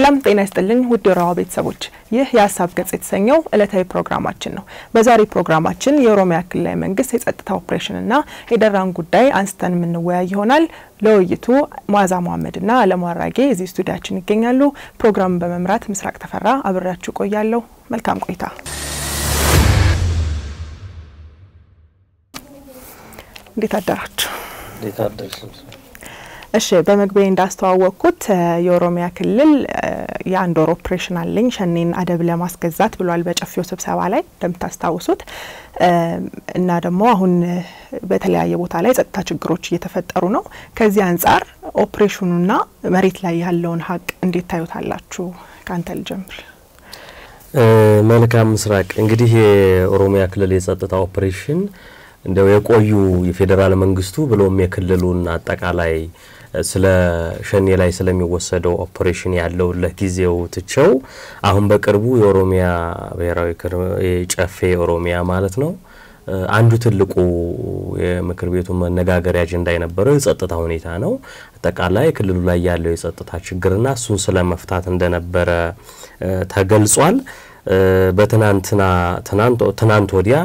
ሰላም ጤና ይስጥልኝ ውድ የሮሃ ቤተሰቦች፣ ይህ የሀሳብ ገጽ የተሰኘው ዕለታዊ ፕሮግራማችን ነው። በዛሬ ፕሮግራማችን የኦሮሚያ ክልላዊ መንግስት የጸጥታ ኦፕሬሽንና የደራን ጉዳይ አንስተን የምንወያይ ይሆናል። ለውይይቱ መዓዛ መሐመድና አለሙ አራጌ እዚህ ስቱዲያችን ይገኛሉ። ፕሮግራሙን በመምራት ምስራቅ ተፈራ አብሬያችሁ ቆያለሁ። መልካም ቆይታ። እንዴት አደራችሁ? እንዴት አደርሽ? እሺ በመግቢያ እንዳስተዋወቅኩት የኦሮሚያ ክልል የአንድ ወር ኦፕሬሽን አለኝ ሸኔን አደብ ለማስገዛት ብሏል በጨፌው ስብሰባ ላይ እንደምታስታውሱት እና ደግሞ አሁን በተለያየ ቦታ ላይ ጸጥታ ችግሮች እየተፈጠሩ ነው። ከዚህ አንጻር ኦፕሬሽኑና መሬት ላይ ያለውን ሀቅ እንዴት ታዩታላችሁ? ከአንተ ልጀምር። መልካም ምስራቅ። እንግዲህ የኦሮሚያ ክልል የጸጥታ ኦፕሬሽን እንደው የቆዩ የፌዴራል መንግስቱ ብሎም የክልሉን አጠቃላይ ስለ ሸኔ ላይ ስለሚወሰደው ኦፕሬሽን ያለው ለጊዜው ትቸው አሁን በቅርቡ የኦሮሚያ ብሔራዊ ጨፌ ኦሮሚያ ማለት ነው አንዱ ትልቁ የምክር ቤቱ መነጋገሪያ አጀንዳ የነበረው የጸጥታ ሁኔታ ነው። አጠቃላይ ክልሉ ላይ ያለው የጸጥታ ችግርና እሱን ስለ መፍታት እንደነበረ ተገልጿል። በትናንትና ትናንት ወዲያ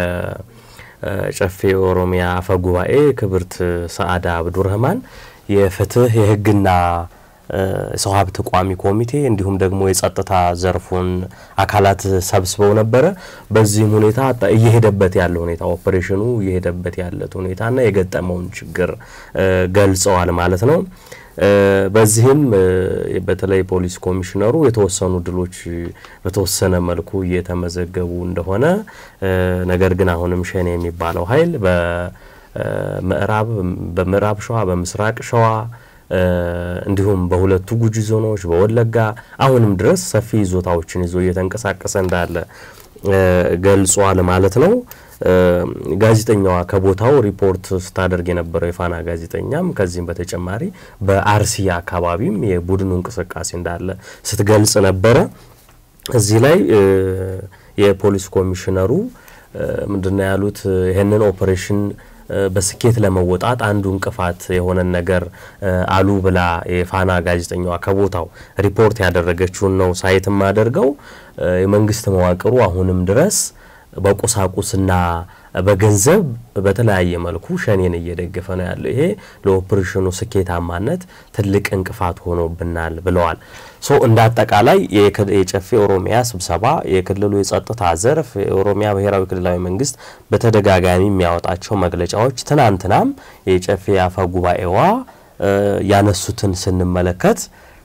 ጨፌ ኦሮሚያ አፈ ጉባኤ ክብርት ሰአዳ አብዱረህማን የፍትህ የህግና ሰው ሀብት ቋሚ ኮሚቴ እንዲሁም ደግሞ የጸጥታ ዘርፉን አካላት ሰብስበው ነበረ። በዚህም ሁኔታ እየሄደበት ያለ ሁኔታ ኦፕሬሽኑ እየሄደበት ያለት ሁኔታና የገጠመውን ችግር ገልጸዋል ማለት ነው። በዚህም በተለይ ፖሊስ ኮሚሽነሩ የተወሰኑ ድሎች በተወሰነ መልኩ እየተመዘገቡ እንደሆነ ነገር ግን አሁንም ሸኔ የሚባለው ኃይል በምዕራብ በምዕራብ ሸዋ በምስራቅ ሸዋ እንዲሁም በሁለቱ ጉጂ ዞኖች በወለጋ አሁንም ድረስ ሰፊ ይዞታዎችን ይዞ እየተንቀሳቀሰ እንዳለ ገልጿል ማለት ነው። ጋዜጠኛዋ ከቦታው ሪፖርት ስታደርግ የነበረው የፋና ጋዜጠኛም ከዚህም በተጨማሪ በአርሲ አካባቢም የቡድኑ እንቅስቃሴ እንዳለ ስትገልጽ ነበረ። እዚህ ላይ የፖሊስ ኮሚሽነሩ ምንድነው ያሉት? ይህንን ኦፕሬሽን በስኬት ለመወጣት አንዱ እንቅፋት የሆነን ነገር አሉ ብላ የፋና ጋዜጠኛዋ ከቦታው ሪፖርት ያደረገችውን ነው ሳይት የማደርገው የመንግስት መዋቅሩ አሁንም ድረስ በቁሳቁስና በገንዘብ በተለያየ መልኩ ሸኔን እየደገፈ ነው ያለው። ይሄ ለኦፕሬሽኑ ስኬታማነት ትልቅ እንቅፋት ሆኖብናል ብለዋል። ሶ እንደ አጠቃላይ የጨፌ ኦሮሚያ ስብሰባ የክልሉ የጸጥታ ዘርፍ የኦሮሚያ ብሔራዊ ክልላዊ መንግስት በተደጋጋሚ የሚያወጣቸው መግለጫዎች ትናንትናም የጨፌ አፈ ጉባኤዋ ያነሱትን ስንመለከት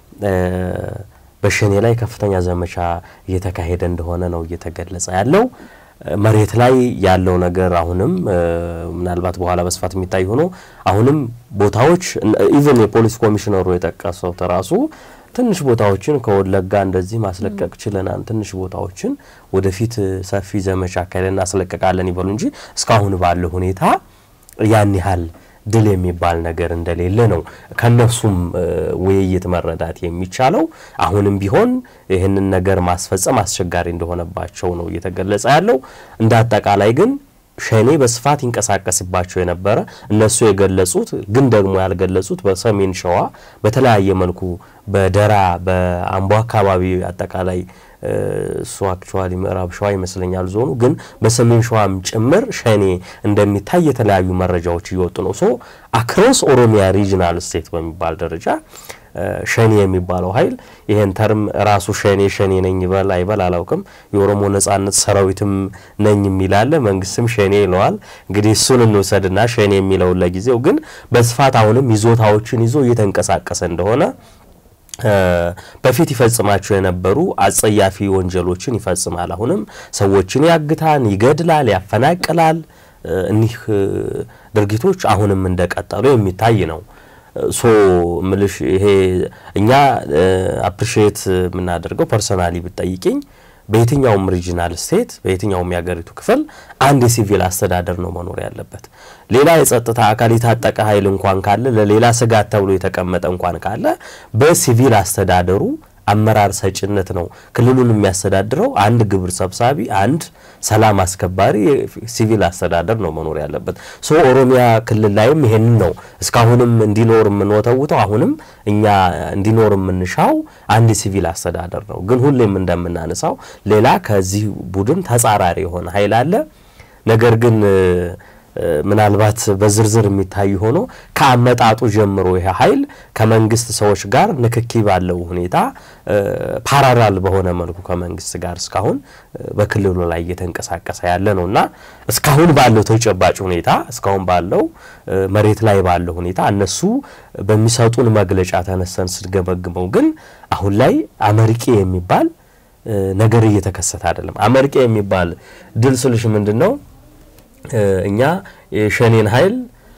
በሸኔ ላይ ከፍተኛ ዘመቻ እየተካሄደ እንደሆነ ነው እየተገለጸ ያለው። መሬት ላይ ያለው ነገር አሁንም ምናልባት በኋላ በስፋት የሚታይ ሆኖ አሁንም ቦታዎች ኢቨን የፖሊስ ኮሚሽነሩ የጠቀሰው ተራሱ ትንሽ ቦታዎችን ከወለጋ እንደዚህ ማስለቀቅ ችለናል፣ ትንሽ ቦታዎችን ወደፊት ሰፊ ዘመቻ አካሄደን እናስለቀቃለን ይበሉ እንጂ እስካሁን ባለው ሁኔታ ያን ያህል ድል የሚባል ነገር እንደሌለ ነው ከነሱም ውይይት መረዳት የሚቻለው። አሁንም ቢሆን ይህንን ነገር ማስፈጸም አስቸጋሪ እንደሆነባቸው ነው እየተገለጸ ያለው። እንደ አጠቃላይ ግን ሸኔ በስፋት ይንቀሳቀስባቸው የነበረ እነሱ የገለጹት ግን ደግሞ ያልገለጹት በሰሜን ሸዋ በተለያየ መልኩ በደራ በአምቦ አካባቢ አጠቃላይ እሱ አክቹዋሊ ምዕራብ ሸዋ ይመስለኛል ዞኑ ግን በሰሜን ሸዋም ጭምር ሸኔ እንደሚታይ የተለያዩ መረጃዎች እየወጡ ነው። ሶ አክሮስ ኦሮሚያ ሪጅናል ስቴት በሚባል ደረጃ ሸኔ የሚባለው ኃይል ይሄን ተርም ራሱ ሸኔ ሸኔ ነኝ ይበል አይበል አላውቅም። የኦሮሞ ነጻነት ሰራዊትም ነኝ የሚላለ መንግስትም ሸኔ ይለዋል። እንግዲህ እሱን እንውሰድና ሸኔ የሚለውን ለጊዜው ግን በስፋት አሁንም ይዞታዎችን ይዞ እየተንቀሳቀሰ እንደሆነ በፊት ይፈጽማቸው የነበሩ አጸያፊ ወንጀሎችን ይፈጽማል። አሁንም ሰዎችን ያግታል፣ ይገድላል፣ ያፈናቅላል። እኒህ ድርጊቶች አሁንም እንደቀጠሉ የሚታይ ነው። ሶ ምልሽ ይሄ እኛ አፕሪሺየት የምናደርገው ፐርሰናሊ ብትጠይቅኝ በየትኛውም ሪጂናል ስቴት በየትኛውም የሀገሪቱ ክፍል አንድ የሲቪል አስተዳደር ነው መኖር ያለበት። ሌላ የጸጥታ አካል የታጠቀ ኃይል እንኳን ካለ ለሌላ ስጋት ተብሎ የተቀመጠ እንኳን ካለ በሲቪል አስተዳደሩ አመራር ሰጭነት ነው ክልሉን የሚያስተዳድረው። አንድ ግብር ሰብሳቢ፣ አንድ ሰላም አስከባሪ ሲቪል አስተዳደር ነው መኖር ያለበት። ሶ ኦሮሚያ ክልል ላይም ይሄንን ነው እስካሁንም እንዲኖር የምንወተውተው አሁንም እኛ እንዲኖር የምንሻው አንድ ሲቪል አስተዳደር ነው። ግን ሁሌም እንደምናነሳው ሌላ ከዚህ ቡድን ተጻራሪ የሆነ ኃይል አለ። ነገር ግን ምናልባት በዝርዝር የሚታይ ሆኖ ከአመጣጡ ጀምሮ ይሄ ኃይል ከመንግስት ሰዎች ጋር ንክኪ ባለው ሁኔታ ፓራላል በሆነ መልኩ ከመንግስት ጋር እስካሁን በክልሉ ላይ እየተንቀሳቀሰ ያለ ነው እና እስካሁን ባለው ተጨባጭ ሁኔታ እስካሁን ባለው መሬት ላይ ባለው ሁኔታ እነሱ በሚሰጡን መግለጫ ተነሰን ስንገመግመው ግን አሁን ላይ አመርቂ የሚባል ነገር እየተከሰተ አይደለም። አመርቂ የሚባል ድል ስልሽ ምንድን ነው? እኛ የሸኔን ኃይል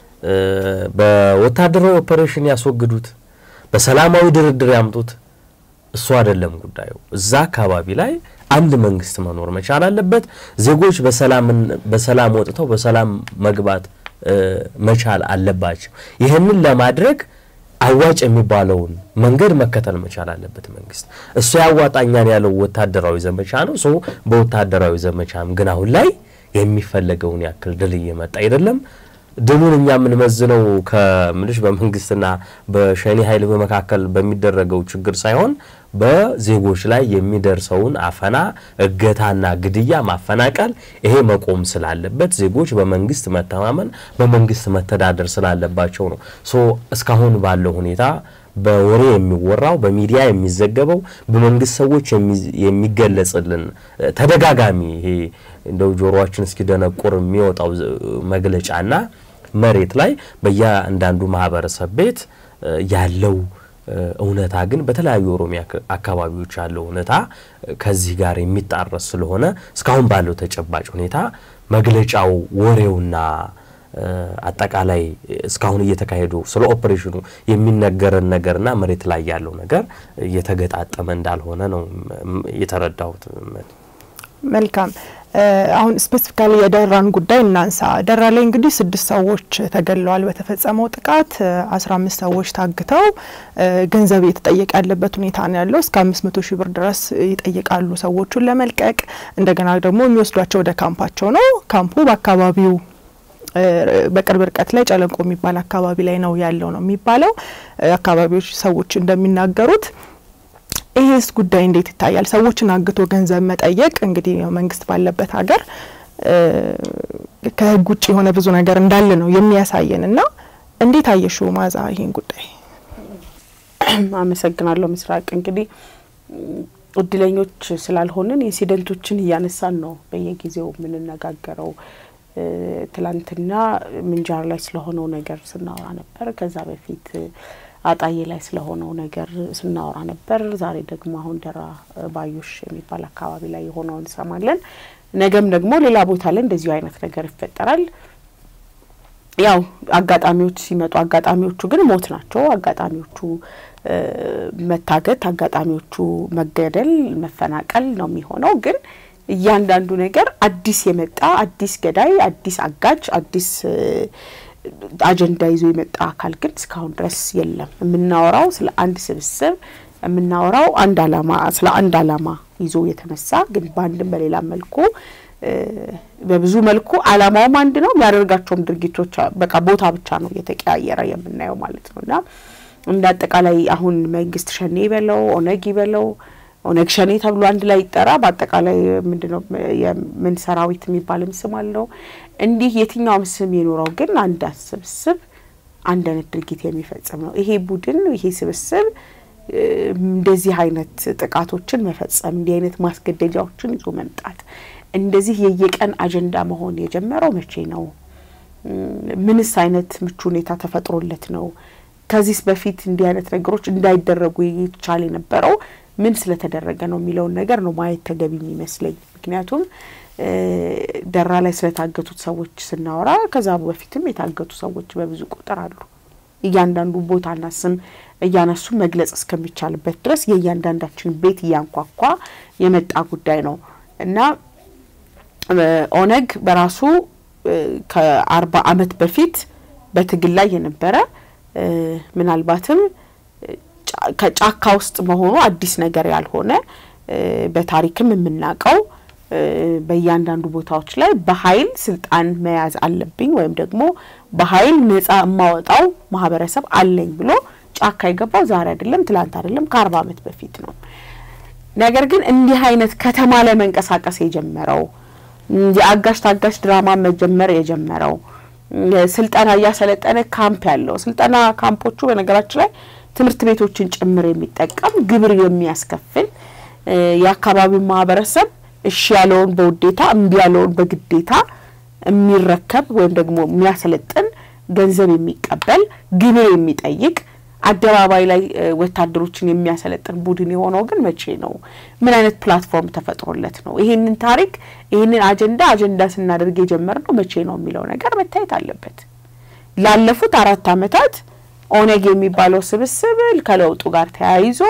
በወታደራዊ ኦፐሬሽን ያስወግዱት፣ በሰላማዊ ድርድር ያምጡት፣ እሱ አይደለም ጉዳዩ። እዛ አካባቢ ላይ አንድ መንግስት መኖር መቻል አለበት። ዜጎች በሰላም ወጥተው በሰላም መግባት መቻል አለባቸው። ይህንን ለማድረግ አዋጭ የሚባለውን መንገድ መከተል መቻል አለበት መንግስት። እሱ ያዋጣኛል ያለው ወታደራዊ ዘመቻ ነው። ሰው በወታደራዊ ዘመቻም ግን አሁን ላይ የሚፈለገውን ያክል ድል እየመጣ አይደለም። ድሉን እኛ የምንመዝነው ከምልሽ በመንግስትና በሸኔ ኃይል በመካከል በሚደረገው ችግር ሳይሆን በዜጎች ላይ የሚደርሰውን አፈና፣ እገታና ግድያ፣ ማፈናቀል ይሄ መቆም ስላለበት ዜጎች በመንግስት መተማመን በመንግስት መተዳደር ስላለባቸው ነው። ሶ እስካሁን ባለው ሁኔታ በወሬ የሚወራው በሚዲያ የሚዘገበው በመንግስት ሰዎች የሚገለጽልን ተደጋጋሚ ይሄ እንደው ጆሮአችን እስኪደነቁር የሚወጣው መግለጫና መሬት ላይ በየአንዳንዱ ማህበረሰብ ቤት ያለው እውነታ ግን በተለያዩ ኦሮሚያ አካባቢዎች ያለው እውነታ ከዚህ ጋር የሚጣረስ ስለሆነ እስካሁን ባለው ተጨባጭ ሁኔታ መግለጫው ወሬውና አጠቃላይ እስካሁን እየተካሄዱ ስለ ኦፕሬሽኑ የሚነገረን ነገርና መሬት ላይ ያለው ነገር እየተገጣጠመ እንዳልሆነ ነው የተረዳሁት። መልካም። አሁን ስፔሲፊካሊ የደራን ጉዳይ እናንሳ። ደራ ላይ እንግዲህ ስድስት ሰዎች ተገድለዋል በተፈጸመው ጥቃት። አስራ አምስት ሰዎች ታግተው ገንዘብ እየተጠየቀ ያለበት ሁኔታ ነው ያለው። እስከ አምስት መቶ ሺህ ብር ድረስ ይጠይቃሉ ሰዎቹን ለመልቀቅ። እንደገና ደግሞ የሚወስዷቸው ወደ ካምፓቸው ነው። ካምፑ በአካባቢው በቅርብ ርቀት ላይ ጨለንቆ የሚባል አካባቢ ላይ ነው ያለው ነው የሚባለው። አካባቢዎች ሰዎች እንደሚናገሩት ይሄስ ጉዳይ እንዴት ይታያል? ሰዎችን አግቶ ገንዘብ መጠየቅ እንግዲህ መንግስት ባለበት ሀገር ከህግ ውጭ የሆነ ብዙ ነገር እንዳለ ነው የሚያሳየን እና እንዴት አየሽው ማዛ ይሄን ጉዳይ? አመሰግናለሁ ምስራቅ። እንግዲህ እድለኞች ስላልሆንን ኢንሲደንቶችን እያነሳን ነው በየጊዜው የምንነጋገረው። ትላንትና ምንጃር ላይ ስለሆነው ነገር ስናወራ ነበር። ከዛ በፊት አጣዬ ላይ ስለሆነው ነገር ስናወራ ነበር። ዛሬ ደግሞ አሁን ደራ ባዮሽ የሚባል አካባቢ ላይ የሆነውን እንሰማለን። ነገም ደግሞ ሌላ ቦታ ላይ እንደዚሁ አይነት ነገር ይፈጠራል። ያው አጋጣሚዎች ሲመጡ አጋጣሚዎቹ ግን ሞት ናቸው። አጋጣሚዎቹ መታገት፣ አጋጣሚዎቹ መገደል፣ መፈናቀል ነው የሚሆነው ግን እያንዳንዱ ነገር አዲስ የመጣ አዲስ ገዳይ፣ አዲስ አጋጅ፣ አዲስ አጀንዳ ይዞ የመጣ አካል ግን እስካሁን ድረስ የለም። የምናወራው ስለ አንድ ስብስብ የምናወራው አንድ አላማ ስለ አንድ አላማ ይዞ የተነሳ ግን በአንድም በሌላ መልኩ በብዙ መልኩ አላማውም አንድ ነው። የሚያደርጋቸውም ድርጊቶች በቃ ቦታ ብቻ ነው እየተቀያየረ የምናየው ማለት ነው እና እንደ አጠቃላይ አሁን መንግስት ሸኔ ይበለው ኦነግ ይበለው ኦነግ ሸኔ ተብሎ አንድ ላይ ይጠራ። በአጠቃላይ ምንድነው የምን ሰራዊት የሚባልም ስም አለው። እንዲህ የትኛውም ስም የኖረው ግን አንድ ስብስብ አንድ አይነት ድርጊት የሚፈጽም ነው። ይሄ ቡድን ይሄ ስብስብ እንደዚህ አይነት ጥቃቶችን መፈጸም፣ እንዲህ አይነት ማስገደጃዎችን ይዞ መምጣት፣ እንደዚህ የየቀን አጀንዳ መሆን የጀመረው መቼ ነው? ምንስ አይነት ምቹ ሁኔታ ተፈጥሮለት ነው? ከዚህስ በፊት እንዲህ አይነት ነገሮች እንዳይደረጉ ይቻል የነበረው ምን ስለተደረገ ነው የሚለውን ነገር ነው ማየት ተገቢ የሚመስለኝ። ምክንያቱም ደራ ላይ ስለታገቱት ሰዎች ስናወራ ከዛ በፊትም የታገቱ ሰዎች በብዙ ቁጥር አሉ። እያንዳንዱ ቦታና ስም እያነሱ መግለጽ እስከሚቻልበት ድረስ የእያንዳንዳችን ቤት እያንኳኳ የመጣ ጉዳይ ነው እና ኦነግ በራሱ ከአርባ ዓመት በፊት በትግል ላይ የነበረ ምናልባትም ከጫካ ውስጥ መሆኑ አዲስ ነገር ያልሆነ በታሪክም የምናውቀው በእያንዳንዱ ቦታዎች ላይ በኃይል ስልጣን መያዝ አለብኝ ወይም ደግሞ በኃይል ነጻ የማወጣው ማህበረሰብ አለኝ ብሎ ጫካ የገባው ዛሬ አይደለም፣ ትላንት አይደለም፣ ከአርባ ዓመት በፊት ነው። ነገር ግን እንዲህ አይነት ከተማ ላይ መንቀሳቀስ የጀመረው የአጋሽ ታጋሽ ድራማ መጀመር የጀመረው ስልጠና እያሰለጠነ ካምፕ ያለው ስልጠና ካምፖቹ በነገራችን ላይ ትምህርት ቤቶችን ጭምር የሚጠቀም ግብር የሚያስከፍል የአካባቢው ማህበረሰብ እሺ ያለውን በውዴታ እምቢ ያለውን በግዴታ የሚረከብ ወይም ደግሞ የሚያሰለጥን ገንዘብ የሚቀበል ግብር የሚጠይቅ አደባባይ ላይ ወታደሮችን የሚያሰለጥን ቡድን የሆነው ግን መቼ ነው? ምን አይነት ፕላትፎርም ተፈጥሮለት ነው? ይሄንን ታሪክ ይሄንን አጀንዳ አጀንዳ ስናደርግ የጀመርነው መቼ ነው የሚለው ነገር መታየት አለበት። ላለፉት አራት ዓመታት ኦነግ የሚባለው ስብስብ ከለውጡ ጋር ተያይዞ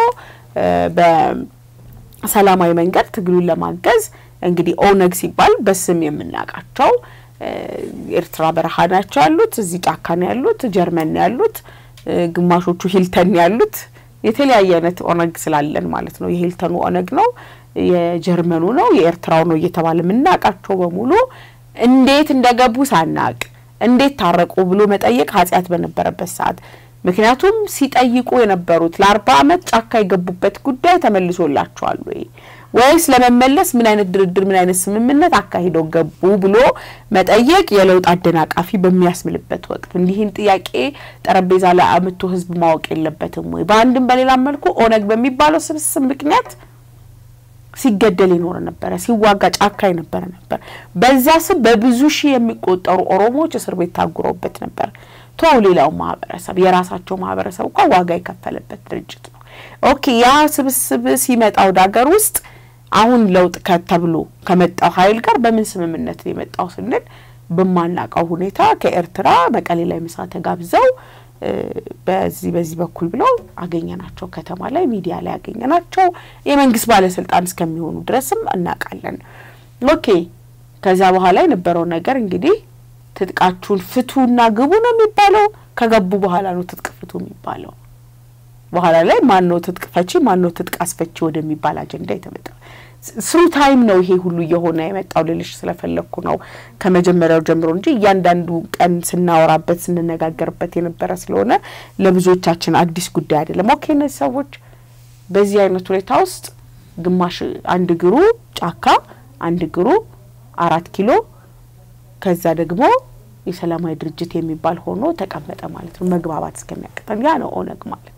በሰላማዊ መንገድ ትግሉን ለማገዝ እንግዲህ ኦነግ ሲባል በስም የምናውቃቸው ኤርትራ በረሃ ናቸው ያሉት፣ እዚህ ጫካ ነው ያሉት፣ ጀርመን ነው ያሉት ግማሾቹ ሂልተን ያሉት የተለያየ አይነት ኦነግ ስላለን ማለት ነው። የሂልተኑ ኦነግ ነው፣ የጀርመኑ ነው፣ የኤርትራው ነው እየተባለ የምናውቃቸው በሙሉ እንዴት እንደገቡ ሳናቅ እንዴት ታረቁ ብሎ መጠየቅ ኃጢአት በነበረበት ሰዓት ምክንያቱም ሲጠይቁ የነበሩት ለአርባ ዓመት ጫካ የገቡበት ጉዳይ ተመልሶላቸዋል ወይ ወይስ ለመመለስ ምን አይነት ድርድር ምን አይነት ስምምነት አካሂደው ገቡ ብሎ መጠየቅ የለውጥ አደናቃፊ በሚያስምልበት ወቅት እንዲህን ጥያቄ ጠረጴዛ ላይ አምቶ ህዝብ ማወቅ የለበትም ወይ? በአንድም በሌላም መልኩ ኦነግ በሚባለው ስብስብ ምክንያት ሲገደል የኖረ ነበረ፣ ሲዋጋ ጫካ የነበረ ነበር። በዛ ስም በብዙ ሺህ የሚቆጠሩ ኦሮሞዎች እስር ቤት ታጉረውበት ነበር። ተው ሌላው ማህበረሰብ የራሳቸው ማህበረሰብ እንኳ ዋጋ የከፈለበት ድርጅት ነው። ኦኬ ያ ስብስብ ሲመጣ ወደ ሀገር ውስጥ አሁን ለውጥ ከተብሎ ከመጣው ኃይል ጋር በምን ስምምነት ነው የመጣው ስንል በማናውቀው ሁኔታ ከኤርትራ መቀሌ ላይ ምሳ ተጋብዘው በዚህ በዚህ በኩል ብለው አገኘናቸው። ከተማ ላይ ሚዲያ ላይ አገኘናቸው። የመንግስት ባለስልጣን እስከሚሆኑ ድረስም እናውቃለን። ኦኬ ከዛ በኋላ የነበረው ነገር እንግዲህ ትጥቃችሁን ፍቱና ግቡ ነው የሚባለው። ከገቡ በኋላ ነው ትጥቅ ፍቱ የሚባለው። በኋላ ላይ ማን ነው ትጥቅ ፈቺ ማን ነው ትጥቅ አስፈቺ ወደሚባል አጀንዳ የተመጣ ስሩ ታይም ነው ይሄ ሁሉ እየሆነ የመጣው ልልሽ ስለፈለግኩ ነው ከመጀመሪያው ጀምሮ እንጂ እያንዳንዱ ቀን ስናወራበት ስንነጋገርበት የነበረ ስለሆነ ለብዙዎቻችን አዲስ ጉዳይ አይደለም። ኦኬ እነዚህ ሰዎች በዚህ አይነት ሁኔታ ውስጥ ግማሽ አንድ እግሩ ጫካ አንድ እግሩ አራት ኪሎ ከዛ ደግሞ የሰላማዊ ድርጅት የሚባል ሆኖ ተቀመጠ ማለት ነው። መግባባት እስከሚያቅተን ያ ነው ኦነግ ማለት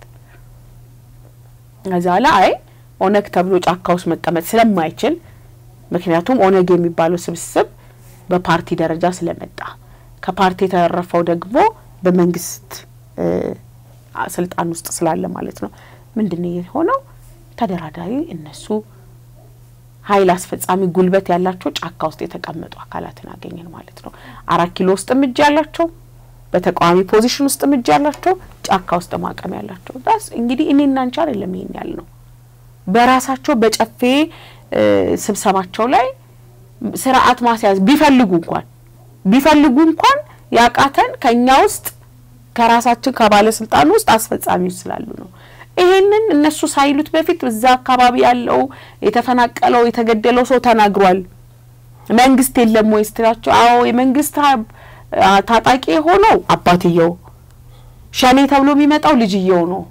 ከዛ ላይ አይ ኦነግ ተብሎ ጫካ ውስጥ መቀመጥ ስለማይችል ምክንያቱም ኦነግ የሚባለው ስብስብ በፓርቲ ደረጃ ስለመጣ ከፓርቲ የተረፈው ደግሞ በመንግስት ስልጣን ውስጥ ስላለ ማለት ነው። ምንድን ነው የሆነው? ተደራዳሪ እነሱ ኃይል አስፈጻሚ ጉልበት ያላቸው ጫካ ውስጥ የተቀመጡ አካላትን አገኘን ማለት ነው። አራት ኪሎ ውስጥም እጅ ያላቸው በተቃዋሚ ፖዚሽን ውስጥ እጅ ያላቸው ጫካ ውስጥ ማቀም ያላቸው ዳስ እንግዲህ እኔና አንቺ አይደለም ይሄን ያል ነው። በራሳቸው በጨፌ ስብሰባቸው ላይ ስርዓት ማስያዝ ቢፈልጉ እንኳን ቢፈልጉ እንኳን ያቃተን ከኛ ውስጥ ከራሳችን ከባለስልጣኑ ውስጥ አስፈጻሚዎች ስላሉ ነው። ይሄንን እነሱ ሳይሉት በፊት እዛ አካባቢ ያለው የተፈናቀለው የተገደለው ሰው ተናግሯል። መንግስት የለም ወይ ስትላቸው፣ አዎ የመንግስት ታጣቂ የሆነው አባትየው፣ ሸኔ ተብሎ የሚመጣው ልጅየው ነው።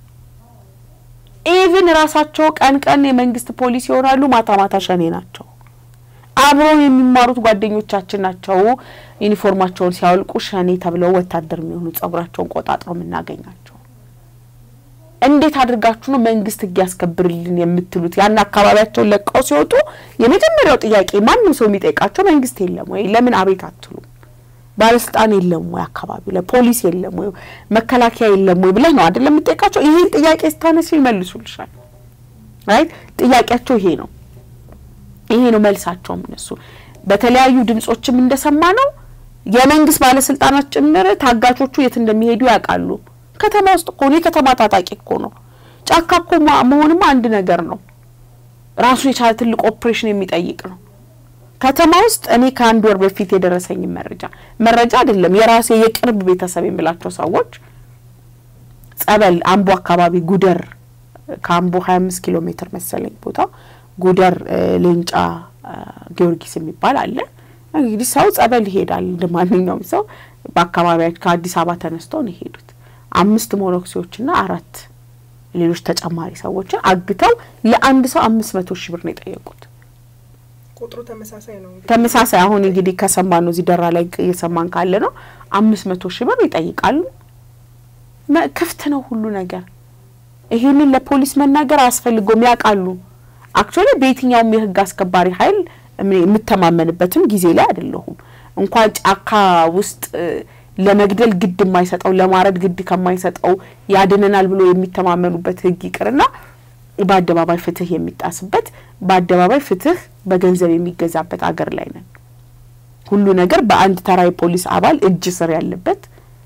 ኢቭን ራሳቸው ቀን ቀን የመንግስት ፖሊስ ይሆናሉ፣ ማታ ማታ ሸኔ ናቸው። አብረው የሚማሩት ጓደኞቻችን ናቸው። ዩኒፎርማቸውን ሲያወልቁ ሸኔ ተብለው ወታደር የሚሆኑ ጸጉራቸውን ቆጣጥረው የምናገኛቸው። እንዴት አድርጋችሁ ነው መንግስት ህግ ያስከብርልን የምትሉት? ያን አካባቢያቸውን ለቀው ሲወጡ የመጀመሪያው ጥያቄ ማንም ሰው የሚጠይቃቸው መንግስት የለም ወይ? ለምን አቤት አትሉም? ባለስልጣን የለም ወይ? አካባቢው ላይ ፖሊስ የለም ወይ? መከላከያ የለም ወይ ብለህ ነው አይደለም የምጠይቃቸው። ይሄን ጥያቄ ስታነሱ ይመልሱልሻል። ራይት ጥያቄያቸው ይሄ ነው። ይሄ ነው መልሳቸውም። እነሱ በተለያዩ ድምጾችም እንደሰማ ነው የመንግስት ባለስልጣናት ጭምር ታጋቾቹ የት እንደሚሄዱ ያውቃሉ። ከተማ ውስጥ እኮ ነው። የከተማ ታጣቂ እኮ ነው። ጫካ እኮ መሆንማ አንድ ነገር ነው። ራሱ የቻለ ትልቅ ኦፕሬሽን የሚጠይቅ ነው። ከተማ ውስጥ እኔ ከአንድ ወር በፊት የደረሰኝ መረጃ መረጃ አይደለም የራሴ የቅርብ ቤተሰብ የምላቸው ሰዎች ጸበል አምቦ አካባቢ ጉደር ከአምቦ ሀያ አምስት ኪሎ ሜትር መሰለኝ ቦታ ጉደር ሌንጫ ጊዮርጊስ የሚባል አለ። እንግዲህ ሰው ጸበል ይሄዳል እንደ ማንኛውም ሰው በአካባቢያቸው ከአዲስ አበባ ተነስተው ነው የሄዱት። አምስት ሞኖክሲዎችና አራት ሌሎች ተጨማሪ ሰዎችን አግተው ለአንድ ሰው አምስት መቶ ሺህ ብር ነው የጠየቁት። ቁጥሩ ተመሳሳይ ነው። ተመሳሳይ አሁን እንግዲህ ከሰማን ነው እዚህ ደራ ላይ እየሰማን ካለ ነው አምስት መቶ ሺህ ብር ይጠይቃሉ። ክፍት ነው ሁሉ ነገር። ይሄንን ለፖሊስ መናገር አያስፈልገውም፣ ያውቃሉ። አክቹዋሊ በየትኛውም የህግ አስከባሪ ኃይል የምተማመንበትም ጊዜ ላይ አይደለሁም። እንኳን ጫካ ውስጥ ለመግደል ግድ የማይሰጠው ለማረድ ግድ ከማይሰጠው ያድነናል ብሎ የሚተማመኑበት ህግ ይቅርና በአደባባይ ፍትህ የሚጣስበት በአደባባይ ፍትህ በገንዘብ የሚገዛበት አገር ላይ ነን። ሁሉ ነገር በአንድ ተራ የፖሊስ አባል እጅ ስር ያለበት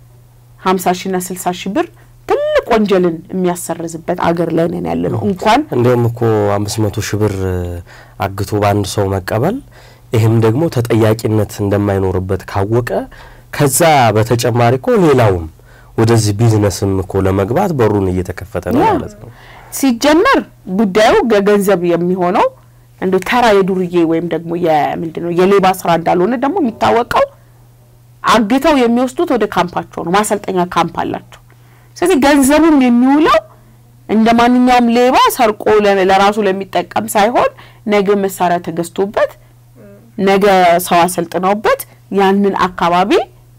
ሀምሳ ሺና ስልሳ ሺህ ብር ትልቅ ወንጀልን የሚያሰርዝበት አገር ላይ ነን ያለ ነው። እንኳን እንዲያውም እኮ አምስት መቶ ሺህ ብር አግቶ በአንድ ሰው መቀበል ይህም ደግሞ ተጠያቂነት እንደማይኖርበት ካወቀ ከዛ በተጨማሪ እኮ ሌላውም ወደዚህ ቢዝነስም እኮ ለመግባት በሩን እየተከፈተ ነው ማለት ነው። ሲጀመር ጉዳዩ ገንዘብ የሚሆነው እንደ ተራ የዱርዬ ወይም ደግሞ የምንድን ነው የሌባ ስራ እንዳልሆነ ደግሞ የሚታወቀው አግተው የሚወስዱት ወደ ካምፓቸው ነው። ማሰልጠኛ ካምፕ አላቸው። ስለዚህ ገንዘቡም የሚውለው እንደ ማንኛውም ሌባ ሰርቆ ለራሱ ለሚጠቀም ሳይሆን ነገ መሳሪያ ተገዝቶበት ነገ ሰው አሰልጥነውበት ያንን አካባቢ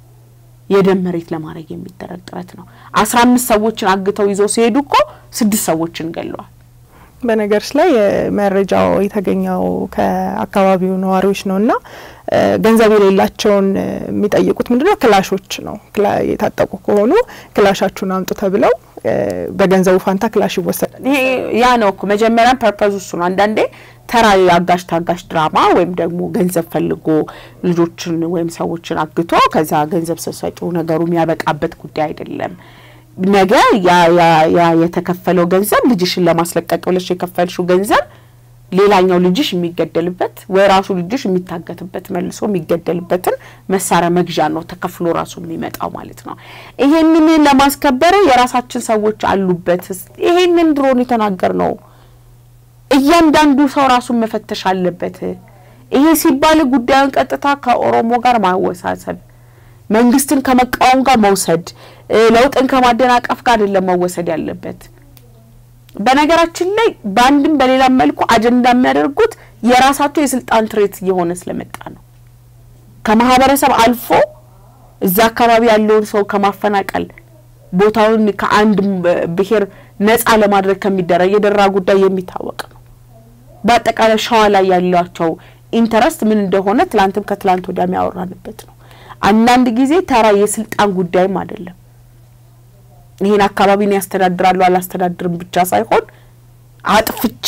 የደም መሬት ለማድረግ የሚደረግ ጥረት ነው። አስራ አምስት ሰዎችን አግተው ይዘው ሲሄዱ እኮ ስድስት ሰዎችን ገለዋል። በነገርስ ላይ መረጃው የተገኘው ከአካባቢው ነዋሪዎች ነው እና ገንዘብ የሌላቸውን የሚጠይቁት ምንድነው? ክላሾች ነው። የታጠቁ ከሆኑ ክላሻችሁን አምጡ ተብለው በገንዘቡ ፋንታ ክላሽ ይወሰዳል። ይሄ ያ ነው እኮ መጀመሪያም ፐርፐዝ እሱ ነው። አንዳንዴ ተራ የአጋሽ ታጋሽ ድራማ ወይም ደግሞ ገንዘብ ፈልጎ ልጆችን ወይም ሰዎችን አግቶ ከዛ ገንዘብ ስትሰጪው ነገሩ የሚያበቃበት ጉዳይ አይደለም። ነገ ያ የተከፈለው ገንዘብ ልጅሽን ለማስለቀቅ ብለሽ የከፈልሽው ገንዘብ ሌላኛው ልጅሽ የሚገደልበት ወይ ራሱ ልጅሽ የሚታገትበት መልሶ የሚገደልበትን መሳሪያ መግዣ ነው ተከፍሎ ራሱ የሚመጣው ማለት ነው። ይሄንን ለማስከበር የራሳችን ሰዎች አሉበት። ይሄንን ድሮን የተናገር ነው። እያንዳንዱ ሰው ራሱን መፈተሽ አለበት። ይሄ ሲባል ጉዳዩን ቀጥታ ከኦሮሞ ጋር ማወሳሰብ፣ መንግስትን ከመቃወም ጋር መውሰድ፣ ለውጥን ከማደናቀፍ ጋር አይደለም መወሰድ ያለበት። በነገራችን ላይ በአንድም በሌላም መልኩ አጀንዳ የሚያደርጉት የራሳቸው የስልጣን ትሬት እየሆነ ስለመጣ ነው። ከማህበረሰብ አልፎ እዛ አካባቢ ያለውን ሰው ከማፈናቀል ቦታውን ከአንድ ብሔር ነጻ ለማድረግ ከሚደረግ የደራ ጉዳይ የሚታወቅ ነው። በአጠቃላይ ሸዋ ላይ ያላቸው ኢንተረስት ምን እንደሆነ ትላንትም ከትላንት ወዲያ የሚያወራንበት ነው። አንዳንድ ጊዜ ተራ የስልጣን ጉዳይም አይደለም። ይሄን አካባቢን ያስተዳድራሉ አላስተዳድርም ብቻ ሳይሆን አጥፍቼ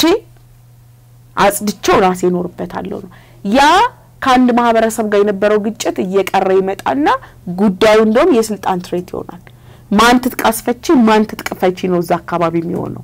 አጽድቼው ራሴ እኖርበታለሁ ነው። ያ ከአንድ ማህበረሰብ ጋር የነበረው ግጭት እየቀረ ይመጣና ጉዳዩ እንደውም የስልጣን ትሬት ይሆናል። ማን ትጥቅ አስፈቺ፣ ማን ትጥቅ ፈቺ ነው እዛ አካባቢ የሚሆነው።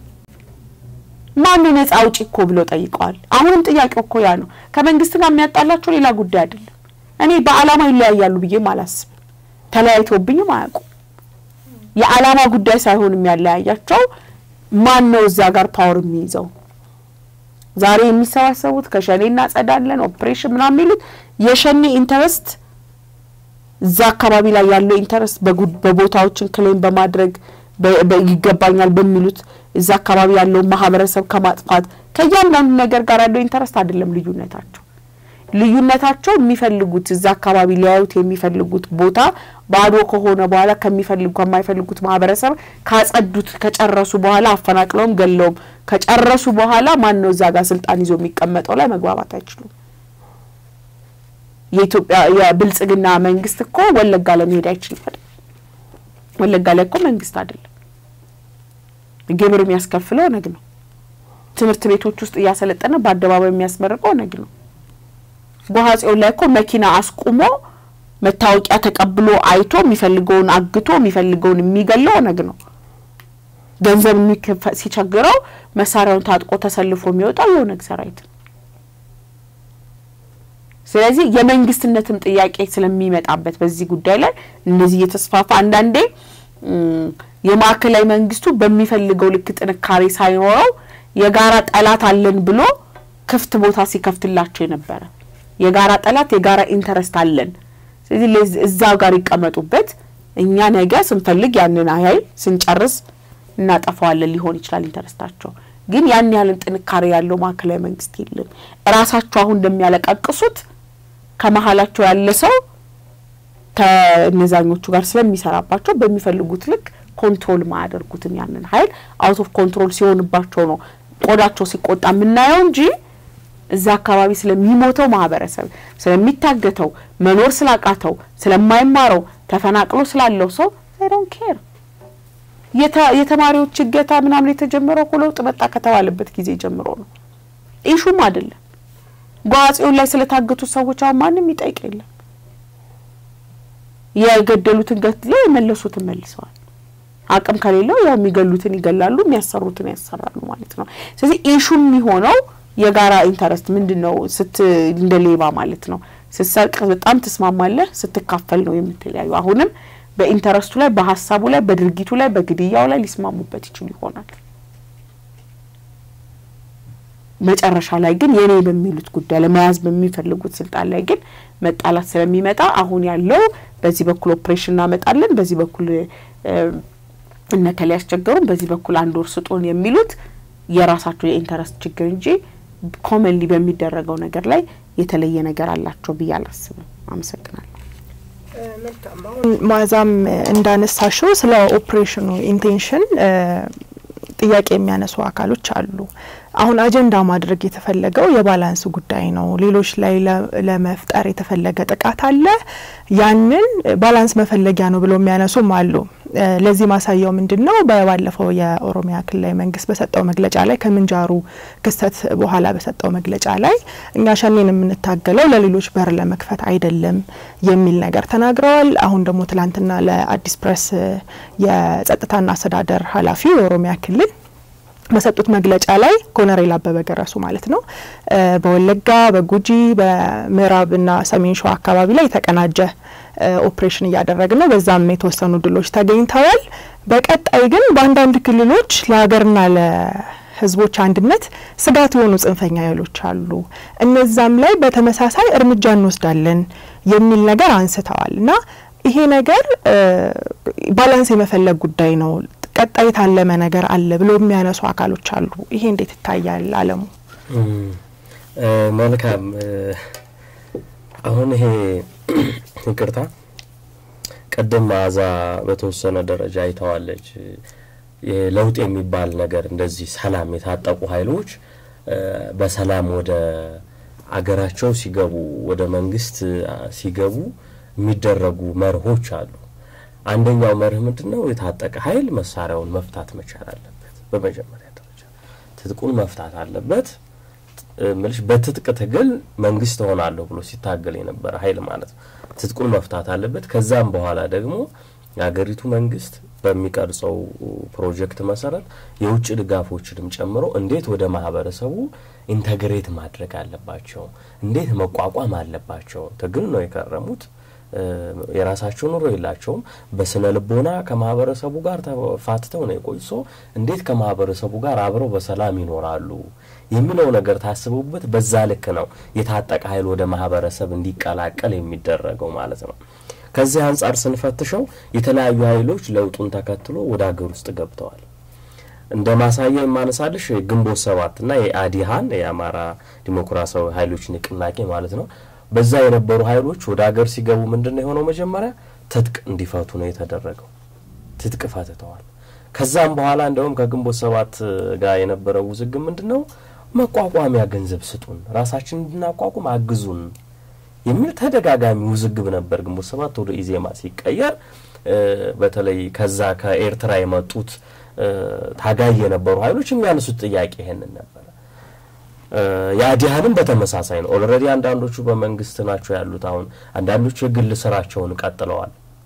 ማን ነጻ አውጪ እኮ ብለው ጠይቀዋል። አሁንም ጥያቄው እኮ ያ ነው። ከመንግስት ጋር የሚያጣላቸው ሌላ ጉዳይ አይደለም። እኔ በአላማ ይለያያሉ ብዬም አላስብም። ተለያይተውብኝም አያውቁም። የአላማ ጉዳይ ሳይሆን የሚያለያያቸው ማን ነው እዛ ጋር ፓወር የሚይዘው። ዛሬ የሚሰባሰቡት ከሸኔ እናጸዳለን ኦፕሬሽን ምናምን የሚሉት የሸኔ ኢንተረስት እዛ አካባቢ ላይ ያለው ኢንተረስት በቦታዎችን ክሌም በማድረግ ይገባኛል በሚሉት እዛ አካባቢ ያለውን ማህበረሰብ ከማጥፋት ከእያንዳንዱ ነገር ጋር ያለው ኢንተረስት አይደለም ልዩነታቸው። ልዩነታቸው የሚፈልጉት እዛ አካባቢ ሊያዩት የሚፈልጉት ቦታ ባዶ ከሆነ በኋላ ከሚፈልጉ ከማይፈልጉት ማህበረሰብ ካጸዱት ከጨረሱ በኋላ አፈናቅለውም ገለውም ከጨረሱ በኋላ ማን ነው እዛ ጋር ስልጣን ይዞ የሚቀመጠው ላይ መግባባት አይችሉም። የኢትዮጵያ የብልጽግና መንግስት እኮ ወለጋ ለመሄድ አይችልም አይደል? ወለጋ ላይ እኮ መንግስት አይደለም፣ ግብር የሚያስከፍለው ኦነግ ነው። ትምህርት ቤቶች ውስጥ እያሰለጠነ በአደባባይ የሚያስመርቀው ኦነግ ነው። ጓሃጽዮን ላይ እኮ መኪና አስቁሞ መታወቂያ ተቀብሎ አይቶ የሚፈልገውን አግቶ የሚፈልገውን የሚገለው ኦነግ ነው። ገንዘብ ሲቸግረው መሳሪያውን ታጥቆ ተሰልፎ የሚወጣው የኦነግ ሰራዊት ነው። ስለዚህ የመንግስትነትም ጥያቄ ስለሚመጣበት በዚህ ጉዳይ ላይ እንደዚህ እየተስፋፋ አንዳንዴ የማዕከላዊ መንግስቱ በሚፈልገው ልክ ጥንካሬ ሳይኖረው የጋራ ጠላት አለን ብሎ ክፍት ቦታ ሲከፍትላቸው የነበረ የጋራ ጠላት የጋራ ኢንተረስት አለን፣ ስለዚህ እዛ ጋር ይቀመጡበት፣ እኛ ነገ ስንፈልግ ያንን ኃይል ስንጨርስ እናጠፋዋለን ሊሆን ይችላል ኢንተረስታቸው። ግን ያን ያህልን ጥንካሬ ያለው ማዕከላዊ መንግስት የለም። እራሳቸው አሁን እንደሚያለቃቅሱት ከመሀላቸው ያለ ሰው ከእነዛኞቹ ጋር ስለሚሰራባቸው በሚፈልጉት ልክ ኮንትሮል ማያደርጉትም ያንን ኃይል አውት ኦፍ ኮንትሮል ሲሆንባቸው ነው ቆዳቸው ሲቆጣ የምናየው እንጂ እዛ አካባቢ ስለሚሞተው ማህበረሰብ ስለሚታገተው መኖር ስላቃተው ስለማይማረው ተፈናቅሎ ስላለው ሰው አይ ዶንት ኬር። የተማሪዎች እገታ ምናምን የተጀመረው እኮ ለውጥ መጣ ከተባለበት ጊዜ ጀምሮ ነው። ኢሹም አይደለም። በአጼውን ላይ ስለታገቱት ሰዎች አሁን ማንም ይጠይቅ የለም። የገደሉትን ገድለው የመለሱትን መልሰዋል። አቅም ከሌለው ያው የሚገሉትን ይገላሉ፣ የሚያሰሩትን ያሰራሉ ማለት ነው። ስለዚህ ኢሹ የሚሆነው የጋራ ኢንተረስት ምንድን ነው? ስት እንደ ሌባ ማለት ነው። ስትሰርቅ በጣም ትስማማለህ፣ ስትካፈል ነው የምትለያዩ። አሁንም በኢንተረስቱ ላይ፣ በሀሳቡ ላይ፣ በድርጊቱ ላይ፣ በግድያው ላይ ሊስማሙበት ይችሉ ይሆናል። መጨረሻ ላይ ግን የኔ በሚሉት ጉዳይ ለመያዝ በሚፈልጉት ስልጣን ላይ ግን መጣላት ስለሚመጣ አሁን ያለው በዚህ በኩል ኦፕሬሽን እናመጣለን፣ በዚህ በኩል እነከሌ ያስቸገሩን፣ በዚህ በኩል አንድ ወር ስጡን የሚሉት የራሳቸው የኢንተረስት ችግር እንጂ ኮመንሊ በሚደረገው ነገር ላይ የተለየ ነገር አላቸው ብዬ አላስብም። አመሰግናለሁ። ማዛም እንዳነሳሽው ስለ ኦፕሬሽኑ ኢንቴንሽን ጥያቄ የሚያነሱ አካሎች አሉ። አሁን አጀንዳ ማድረግ የተፈለገው የባላንስ ጉዳይ ነው። ሌሎች ላይ ለመፍጠር የተፈለገ ጥቃት አለ። ያንን ባላንስ መፈለጊያ ነው ብለው የሚያነሱም አሉ። ለዚህ ማሳያው ምንድን ነው? በባለፈው የኦሮሚያ ክልላዊ መንግስት በሰጠው መግለጫ ላይ ከምንጃሩ ክስተት በኋላ በሰጠው መግለጫ ላይ እኛ ሸኔን የምንታገለው ለሌሎች በር ለመክፈት አይደለም የሚል ነገር ተናግረዋል። አሁን ደግሞ ትላንትና ለአዲስ ፕሬስ የጸጥታና አስተዳደር ኃላፊ የኦሮሚያ ክልል በሰጡት መግለጫ ላይ ኮሎኔል አበበ ገረሱ ማለት ነው በወለጋ በጉጂ በምዕራብና ሰሜን ሸዋ አካባቢ ላይ የተቀናጀ ኦፕሬሽን እያደረግን ነው፣ በዛም የተወሰኑ ድሎች ተገኝተዋል። በቀጣይ ግን በአንዳንድ ክልሎች ለሀገርና ለሕዝቦች አንድነት ስጋት የሆኑ ጽንፈኛ ኃይሎች አሉ፣ እነዛም ላይ በተመሳሳይ እርምጃ እንወስዳለን የሚል ነገር አንስተዋል እና ይሄ ነገር ባላንስ የመፈለግ ጉዳይ ነው ቀጣይ የታለመ ነገር አለ ብሎ የሚያነሱ አካሎች አሉ። ይሄ እንዴት ይታያል? አለሙ መልካም። አሁን ይሄ ይቅርታ፣ ቅድም መዓዛ በተወሰነ ደረጃ አይተዋለች። ለውጥ የሚባል ነገር እንደዚህ ሰላም የታጠቁ ኃይሎች በሰላም ወደ አገራቸው ሲገቡ ወደ መንግስት ሲገቡ የሚደረጉ መርሆች አሉ። አንደኛው መርህ ምንድን ነው? የታጠቀ ኃይል መሳሪያውን መፍታት መቻል አለበት። በመጀመሪያ ደረጃ ትጥቁን መፍታት አለበት። ምልሽ በትጥቅ ትግል መንግስት እሆናለሁ ብሎ ሲታገል የነበረ ኃይል ማለት ነው። ትጥቁን መፍታት አለበት። ከዛም በኋላ ደግሞ የሀገሪቱ መንግስት በሚቀርጸው ፕሮጀክት መሰረት የውጭ ድጋፎችንም ጨምሮ እንዴት ወደ ማህበረሰቡ ኢንተግሬት ማድረግ አለባቸው፣ እንዴት መቋቋም አለባቸው። ትግል ነው የከረሙት የራሳቸው ኑሮ የላቸውም። በስነ ልቦና ከማህበረሰቡ ጋር ተፋትተው ነው የቆዩ። ሰው እንዴት ከማህበረሰቡ ጋር አብረው በሰላም ይኖራሉ የሚለው ነገር ታስቡበት። በዛ ልክ ነው የታጠቀ ኃይል ወደ ማህበረሰብ እንዲቀላቀል የሚደረገው ማለት ነው። ከዚህ አንጻር ስንፈትሸው የተለያዩ ኃይሎች ለውጡን ተከትሎ ወደ ሀገር ውስጥ ገብተዋል። እንደ ማሳያ የማነሳልሽ ግንቦት ሰባትና የአዲሃን የአማራ ዲሞክራሲያዊ ኃይሎች ንቅናቄ ማለት ነው በዛ የነበሩ ኃይሎች ወደ ሀገር ሲገቡ ምንድን ነው የሆነው? መጀመሪያ ትጥቅ እንዲፈቱ ነው የተደረገው። ትጥቅ ፈትተዋል። ከዛም በኋላ እንደውም ከግንቦት ሰባት ጋር የነበረው ውዝግብ ምንድን ነው? መቋቋሚያ ገንዘብ ስጡን፣ ራሳችን እንድናቋቁም አግዙን የሚል ተደጋጋሚ ውዝግብ ነበር። ግንቦት ሰባት ወደ ኢዜማ ሲቀየር በተለይ ከዛ ከኤርትራ የመጡት ታጋይ የነበሩ ኃይሎች የሚያነሱት ጥያቄ ይሄንን ነበር። የአዲሃንም በተመሳሳይ ነው። ኦልሬዲ አንዳንዶቹ በመንግስት ናቸው ያሉት። አሁን አንዳንዶቹ የግል ስራቸውን ቀጥለዋል።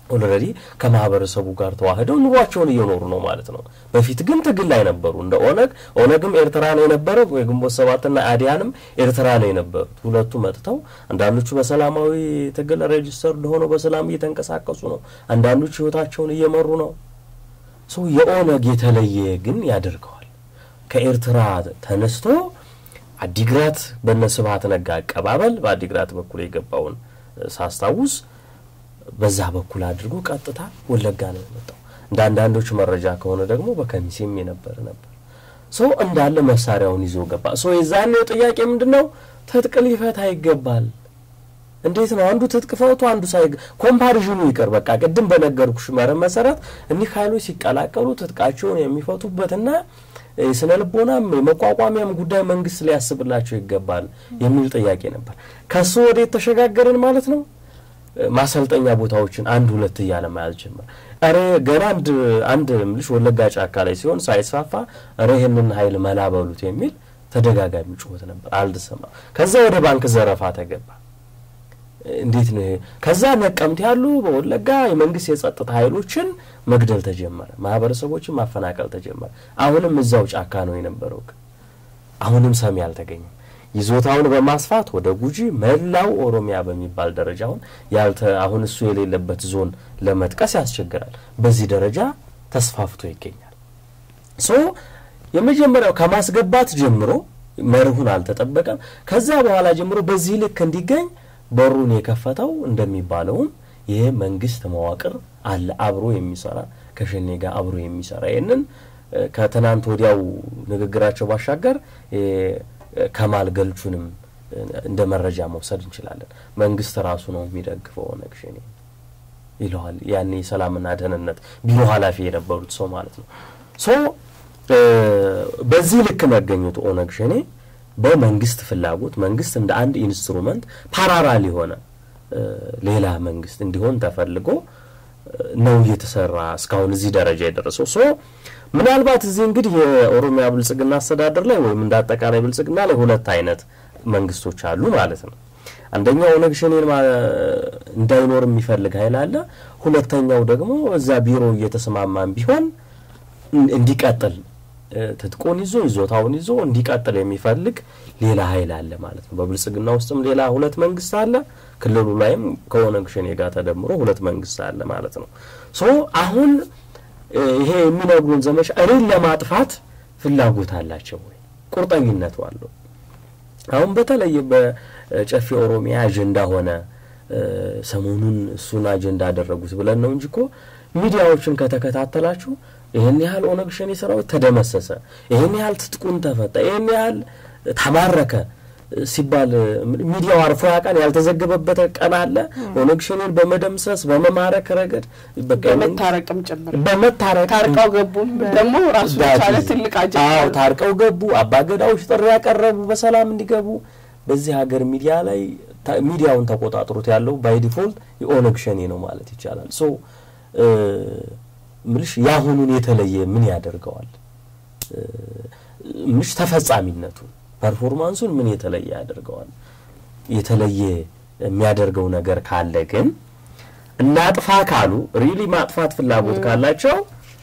ኦልሬዲ ከማህበረሰቡ ጋር ተዋህደው ኑሯቸውን እየኖሩ ነው ማለት ነው። በፊት ግን ትግል ላይ ነበሩ። እንደ ኦነግ ኦነግም ኤርትራ ነው የነበረው፣ የግንቦት ሰባትና አዲያንም ኤርትራ ነው የነበሩት። ሁለቱ መጥተው አንዳንዶቹ በሰላማዊ ትግል ሬጅስተርድ ሆነው በሰላም እየተንቀሳቀሱ ነው። አንዳንዶቹ ህይወታቸውን እየመሩ ነው። ሰው የኦነግ የተለየ ግን ያደርገዋል። ከኤርትራ ተነስቶ አዲግራት በነ ስብሀት ነጋ አቀባበል በአዲግራት በኩል የገባውን ሳስታውስ በዛ በኩል አድርጎ ቀጥታ ወለጋ ነው የመጣው። እንደ አንዳንዶቹ መረጃ ከሆነ ደግሞ በከሚሴም የነበረ ነበር። ሰው እንዳለ መሳሪያውን ይዞ ገባ። ሰው የዛኔው ጥያቄ ምንድን ነው? ትጥቅ ሊፈታ ይገባል። እንዴት ነው አንዱ ትጥቅ ፈቱ አንዱ ሳይ ኮምፓሪዥኑ ይቅር። በቃ ቅድም በነገርኩሽ መርህ መሰረት እኒህ ኃይሎች ሲቀላቀሉ ትጥቃቸውን የሚፈቱበትና የስነ ልቦናም የመቋቋሚያም ጉዳይ መንግስት ሊያስብላቸው ይገባል የሚል ጥያቄ ነበር። ከሱ ወዴት ተሸጋገርን ማለት ነው? ማሰልጠኛ ቦታዎችን አንድ ሁለት እያለ መያዝ ጀመር። ኧረ ገና አንድ አንድ ምልሽ ወለጋ ጫካ ላይ ሲሆን ሳይስፋፋ ኧረ ይህንን ኃይል መላበሉት የሚል ተደጋጋሚ ጩኸት ነበር፣ አልተሰማም። ከዛ ወደ ባንክ ዘረፋ ተገባ። እንዴት ነው ይሄ? ከዛ ነቀምት ያሉ በወለጋ የመንግስት የጸጥታ ኃይሎችን መግደል ተጀመረ። ማህበረሰቦችን ማፈናቀል ተጀመረ። አሁንም እዛው ጫካ ነው የነበረው። ግን አሁንም ሰሚ አልተገኘም። ይዞታውን በማስፋት ወደ ጉጂ መላው ኦሮሚያ በሚባል ደረጃ አሁን ያልተ አሁን እሱ የሌለበት ዞን ለመጥቀስ ያስቸግራል። በዚህ ደረጃ ተስፋፍቶ ይገኛል። ሶ የመጀመሪያው ከማስገባት ጀምሮ መርሁን አልተጠበቀም። ከዛ በኋላ ጀምሮ በዚህ ልክ እንዲገኝ በሩን የከፈተው እንደሚባለውም ይህ መንግስት መዋቅር አለ አብሮ የሚሰራ ከሸኔ ጋር አብሮ የሚሰራ ይህንን ከትናንት ወዲያው ንግግራቸው ባሻገር ከማል ገልቹንም እንደ መረጃ መውሰድ እንችላለን። መንግስት ራሱ ነው የሚደግፈው ኦነግ ሸኔ ይለዋል። ያኔ የሰላምና ደህንነት ቢሮ ኃላፊ የነበሩት ሰው ማለት ነው። ሶ በዚህ ልክ መገኘቱ ኦነግ ሸኔ በመንግስት ፍላጎት መንግስት እንደ አንድ ኢንስትሩመንት ፓራራል የሆነ ሌላ መንግስት እንዲሆን ተፈልጎ ነው እየተሰራ እስካሁን እዚህ ደረጃ የደረሰው። ሶ ምናልባት እዚህ እንግዲህ የኦሮሚያ ብልጽግና አስተዳደር ላይ ወይም እንደ አጠቃላይ ብልጽግና ላይ ሁለት አይነት መንግስቶች አሉ ማለት ነው። አንደኛው ኦነግ ሸኔን እንዳይኖር የሚፈልግ ኃይል አለ። ሁለተኛው ደግሞ እዛ ቢሮ እየተስማማን ቢሆን እንዲቀጥል ትጥቁን ይዞ ይዞታውን ይዞ እንዲቀጥል የሚፈልግ ሌላ ኃይል አለ ማለት ነው። በብልጽግና ውስጥም ሌላ ሁለት መንግስት አለ። ክልሉ ላይም ከኦነግ ሸኔ ጋር ተደምሮ ሁለት መንግስት አለ ማለት ነው። ሶ አሁን ይሄ የሚነግሩን ዘመቻ እኔን ለማጥፋት ፍላጎት አላቸው ወይ? ቁርጠኝነቱ አለው? አሁን በተለይ በጨፌ ኦሮሚያ አጀንዳ ሆነ ሰሞኑን እሱን አጀንዳ አደረጉት ብለን ነው እንጂ እኮ ሚዲያዎችን ከተከታተላችሁ ይህን ያህል ኦነግ ሸኔ ሰራዊት ተደመሰሰ፣ ይህን ያህል ትጥቁን ተፈታ፣ ይህን ያህል ተማረከ ሲባል ሚዲያው አርፎ ያውቃል? ያልተዘገበበት ቀን አለ? ኦነግ ሸኔን በመደምሰስ በመማረክ ረገድ በመታረቅም ጭምር በመታረቅ ታርቀው ገቡም ደግሞ ራሱ የቻለ ትልቅ አጀንዳ ነው። ታርቀው ገቡ። አባገዳዎች ጥሪ ያቀረቡ በሰላም እንዲገቡ። በዚህ ሀገር ሚዲያ ላይ ሚዲያውን ተቆጣጥሮት ያለው ባይ ዲፎልት የኦነግ ሸኔ ነው ማለት ይቻላል። ሶ ምልሽ የአሁኑን የተለየ ምን ያደርገዋል? ምልሽ ተፈጻሚነቱ ፐርፎርማንሱን ምን የተለየ ያደርገዋል? የተለየ የሚያደርገው ነገር ካለ ግን እናጥፋ ካሉ ሪሊ ማጥፋት ፍላጎት ካላቸው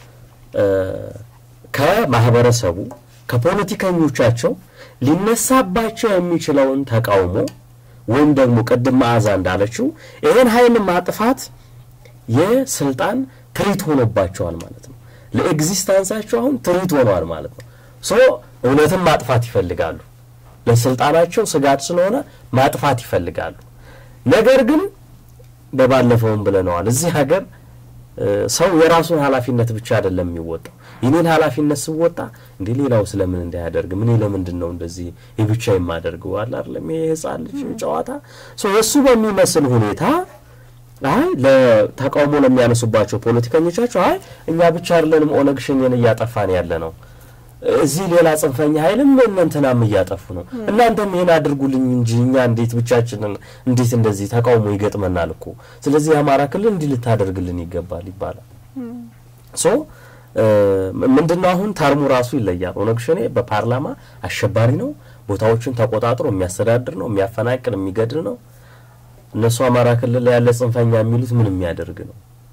ከማህበረሰቡ ከፖለቲከኞቻቸው ሊነሳባቸው የሚችለውን ተቃውሞ ወይም ደግሞ ቅድም መዓዛ እንዳለችው ይህን ኃይል ማጥፋት የስልጣን ትሪት ሆኖባቸዋል ማለት ነው። ለኤግዚስታንሳቸው አሁን ትሪት ሆኗል ማለት ነው። ሶ እውነትን ማጥፋት ይፈልጋሉ። ለስልጣናቸው ስጋት ስለሆነ ማጥፋት ይፈልጋሉ። ነገር ግን በባለፈውም ብለነዋል፣ እዚህ ሀገር ሰው የራሱን ኃላፊነት ብቻ አይደለም የሚወጣው። የኔን ኃላፊነት ስወጣ እንዴ ሌላው ስለምን እንዳያደርግ ምን ለምንድን ነው እንደዚህ የብቻ የማደርገው አለ አይደለም ይሄ ህፃን ልጅ ጨዋታ ሶ እሱ በሚመስል ሁኔታ አይ ለተቃውሞ ለሚያነሱባቸው ፖለቲከኞቻቸው አይ እኛ ብቻ አይደለንም ኦነግ ሸኔን እያጠፋን ያለ ነው እዚህ ሌላ ጽንፈኛ ኃይልም እነንትናም እያጠፉ ነው። እናንተም ይሄን አድርጉልኝ እንጂ እኛ እንዴት ብቻችንን እንዴት እንደዚህ ተቃውሞ ይገጥመናል እኮ ስለዚህ የአማራ ክልል እንዲህ ልታደርግልን ይገባል ይባላል። ሶ ምንድነው አሁን ተርሙ ራሱ ይለያል። ኦነግ ሸኔ በፓርላማ አሸባሪ ነው፣ ቦታዎችን ተቆጣጥሮ የሚያስተዳድር ነው፣ የሚያፈናቅል፣ የሚገድል ነው። እነሱ አማራ ክልል ላይ ያለ ጽንፈኛ የሚሉት ምን የሚያደርግ ነው?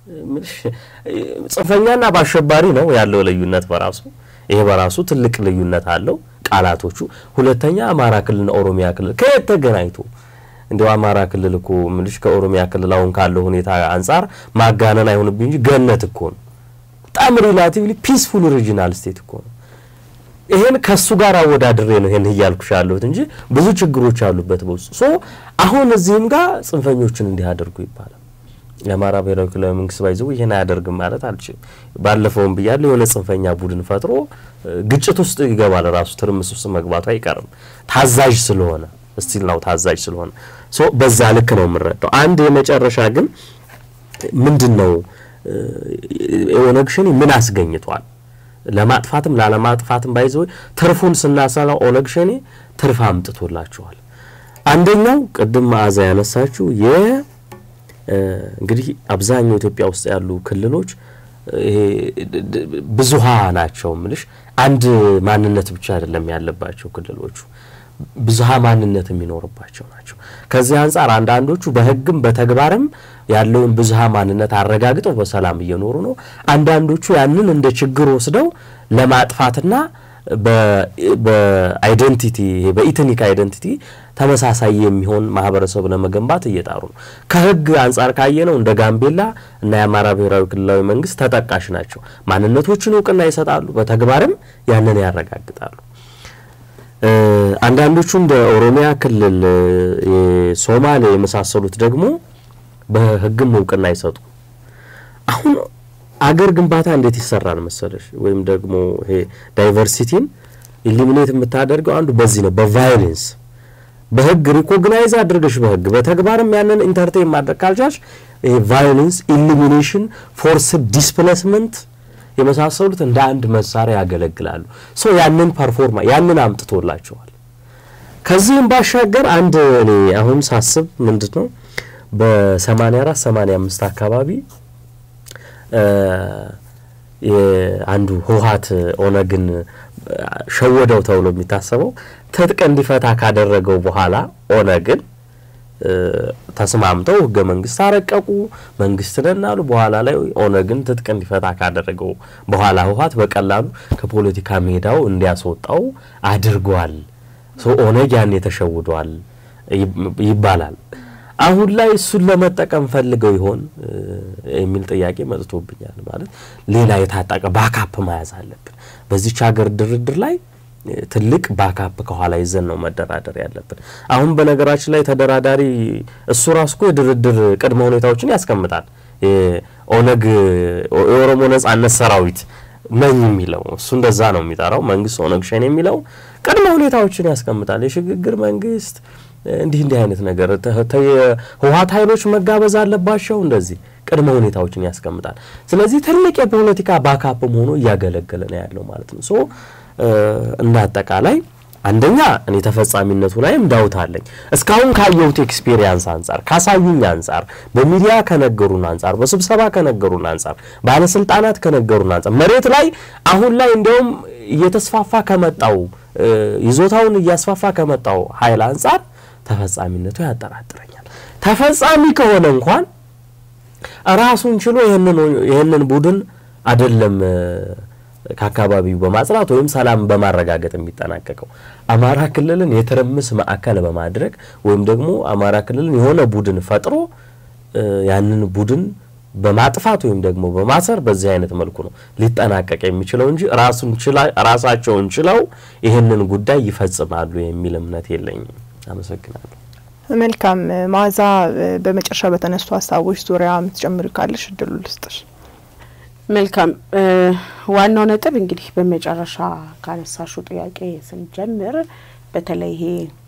ጽንፈኛና በአሸባሪ ነው ያለው ልዩነት በራሱ ይሄ በራሱ ትልቅ ልዩነት አለው ቃላቶቹ። ሁለተኛ አማራ ክልልና ኦሮሚያ ክልል ከየት ተገናኝቶ እንዲያው አማራ ክልል እኮ ምልሽ ከኦሮሚያ ክልል አሁን ካለው ሁኔታ አንጻር ማጋነን አይሆንብኝ እንጂ ገነት እኮ ነው። በጣም ሪላቲቭሊ ፒስፉል ሪጂናል ስቴት እኮ ነው። ይሄን ከሱ ጋር አወዳድሬ ነው ይሄን እያልኩሽ ያለሁት እንጂ ብዙ ችግሮች አሉበት በውስጡ። ሶ አሁን እዚህም ጋር ጽንፈኞችን እንዲህ አድርጉ ይባላል። የአማራ ብሔራዊ ክልላዊ መንግስት ባይዘው ይሄን አያደርግም ማለት አልችልም። ባለፈውም ብያለሁ፣ የሆነ ጽንፈኛ ቡድን ፈጥሮ ግጭት ውስጥ ይገባል። ራሱ ትርምስ ውስጥ መግባቱ አይቀርም ታዛዥ ስለሆነ ስቲል ነው ታዛዥ ስለሆነ ሶ በዛ ልክ ነው የምንረዳው። አንድ የመጨረሻ ግን ምንድን ነው ኦነግ ሸኔ ምን አስገኝቷል? ለማጥፋትም ላለማጥፋትም ባይዘው ትርፉን ስናሰላው ኦነግ ሸኔ ትርፍ አምጥቶላቸዋል። አንደኛው ቅድም መዓዛ ያነሳችው የ እንግዲህ አብዛኛው ኢትዮጵያ ውስጥ ያሉ ክልሎች ይሄ ብዙሃ ናቸው ምልሽ አንድ ማንነት ብቻ አይደለም ያለባቸው ክልሎቹ ብዙሃ ማንነት የሚኖርባቸው ናቸው። ከዚህ አንጻር አንዳንዶቹ በሕግም በተግባርም ያለውን ብዙሃ ማንነት አረጋግጠው በሰላም እየኖሩ ነው። አንዳንዶቹ ያንን እንደ ችግር ወስደው ለማጥፋትና በአይደንቲቲ በኢትኒክ አይደንቲቲ ተመሳሳይ የሚሆን ማህበረሰብ ለመገንባት እየጣሩ ነው። ከህግ አንጻር ካየነው እንደ ጋምቤላ እና የአማራ ብሔራዊ ክልላዊ መንግስት ተጠቃሽ ናቸው። ማንነቶችን እውቅና ይሰጣሉ፣ በተግባርም ያንን ያረጋግጣሉ። አንዳንዶቹ እንደ ኦሮሚያ ክልል፣ የሶማሌ የመሳሰሉት ደግሞ በህግም እውቅና አይሰጡ። አሁን አገር ግንባታ እንዴት ይሰራል መሰለሽ? ወይም ደግሞ ይሄ ዳይቨርሲቲን ኢሊሚኔት የምታደርገው አንዱ በዚህ ነው፣ በቫዮሌንስ በህግ ሪኮግናይዝ አድርገሽ በህግ በተግባርም ያንን ኢንተርቴን ማድረግ ካልቻልሽ ይሄ ቫዮሌንስ፣ ኢሊሚኔሽን፣ ፎርስ ዲስፕሌስመንት የመሳሰሉት እንደ አንድ መሳሪያ ያገለግላሉ። ሶ ያንን ፐርፎርማ ያንን አምጥቶላቸዋል። ከዚህም ባሻገር አንድ እኔ አሁን ሳስብ ምንድን ነው በ84 85 አካባቢ አንዱ ህወሓት ኦነግን ሸወደው ተብሎ የሚታሰበው ትጥቅ እንዲፈታ ካደረገው በኋላ ኦነግን ተስማምተው ህገ መንግስት አረቀቁ፣ መንግስት ነን አሉ። በኋላ ላይ ኦነግን ትጥቅ እንዲፈታ ካደረገው በኋላ ህወሓት በቀላሉ ከፖለቲካ ሜዳው እንዲያስወጣው አድርጓል። ኦነግ ያኔ ተሸውዷል ይባላል። አሁን ላይ እሱን ለመጠቀም ፈልገው ይሆን የሚል ጥያቄ መጥቶብኛል። ማለት ሌላ የታጠቀ ባካፕ መያዝ አለብን። በዚች ሀገር ድርድር ላይ ትልቅ ባካፕ ከኋላ ይዘን ነው መደራደር ያለብን። አሁን በነገራችን ላይ ተደራዳሪ እሱ ራሱ እኮ የድርድር ቅድመ ሁኔታዎችን ያስቀምጣል። ኦነግ የኦሮሞ ነጻነት ሰራዊት ነኝ የሚለው እሱ እንደዛ ነው የሚጠራው። መንግስት ኦነግ ሸኔ የሚለው ቅድመ ሁኔታዎችን ያስቀምጣል። የሽግግር መንግስት እንዲህ እንዲህ አይነት ነገር የህወሓት ኃይሎች መጋበዝ አለባቸው። እንደዚህ ቅድመ ሁኔታዎችን ያስቀምጣል። ስለዚህ ትልቅ የፖለቲካ ባካፕ ሆኖ እያገለገለ ነው ያለው ማለት ነው። ሶ እንደ አጠቃላይ አንደኛ እኔ ተፈጻሚነቱ ላይም ዳውት አለኝ። እስካሁን ካየሁት ኤክስፔሪየንስ አንጻር፣ ካሳዩኝ አንጻር፣ በሚዲያ ከነገሩን አንጻር፣ በስብሰባ ከነገሩን አንጻር፣ ባለስልጣናት ከነገሩን አንጻር መሬት ላይ አሁን ላይ እንዲያውም እየተስፋፋ ከመጣው ይዞታውን እያስፋፋ ከመጣው ኃይል አንጻር ተፈጻሚነቱ ያጠራጥረኛል። ተፈጻሚ ከሆነ እንኳን ራሱን ችሎ ይህንን ቡድን አይደለም ከአካባቢው በማጽናት ወይም ሰላም በማረጋገጥ የሚጠናቀቀው አማራ ክልልን የትርምስ ማዕከል በማድረግ ወይም ደግሞ አማራ ክልልን የሆነ ቡድን ፈጥሮ ያንን ቡድን በማጥፋት ወይም ደግሞ በማሰር በዚህ አይነት መልኩ ነው ሊጠናቀቅ የሚችለው እንጂ ራሱን ራሳቸውን ችለው ይህንን ጉዳይ ይፈጽማሉ የሚል እምነት የለኝም። አመሰግናለሁ። መልካም መዓዛ፣ በመጨረሻ በተነሱ ሀሳቦች ዙሪያ የምትጨምሪ ካለሽ እድሉ ልስጥሽ። መልካም ዋናው ነጥብ እንግዲህ በመጨረሻ ካነሳሹ ጥያቄ ስንጀምር በተለይ ይሄ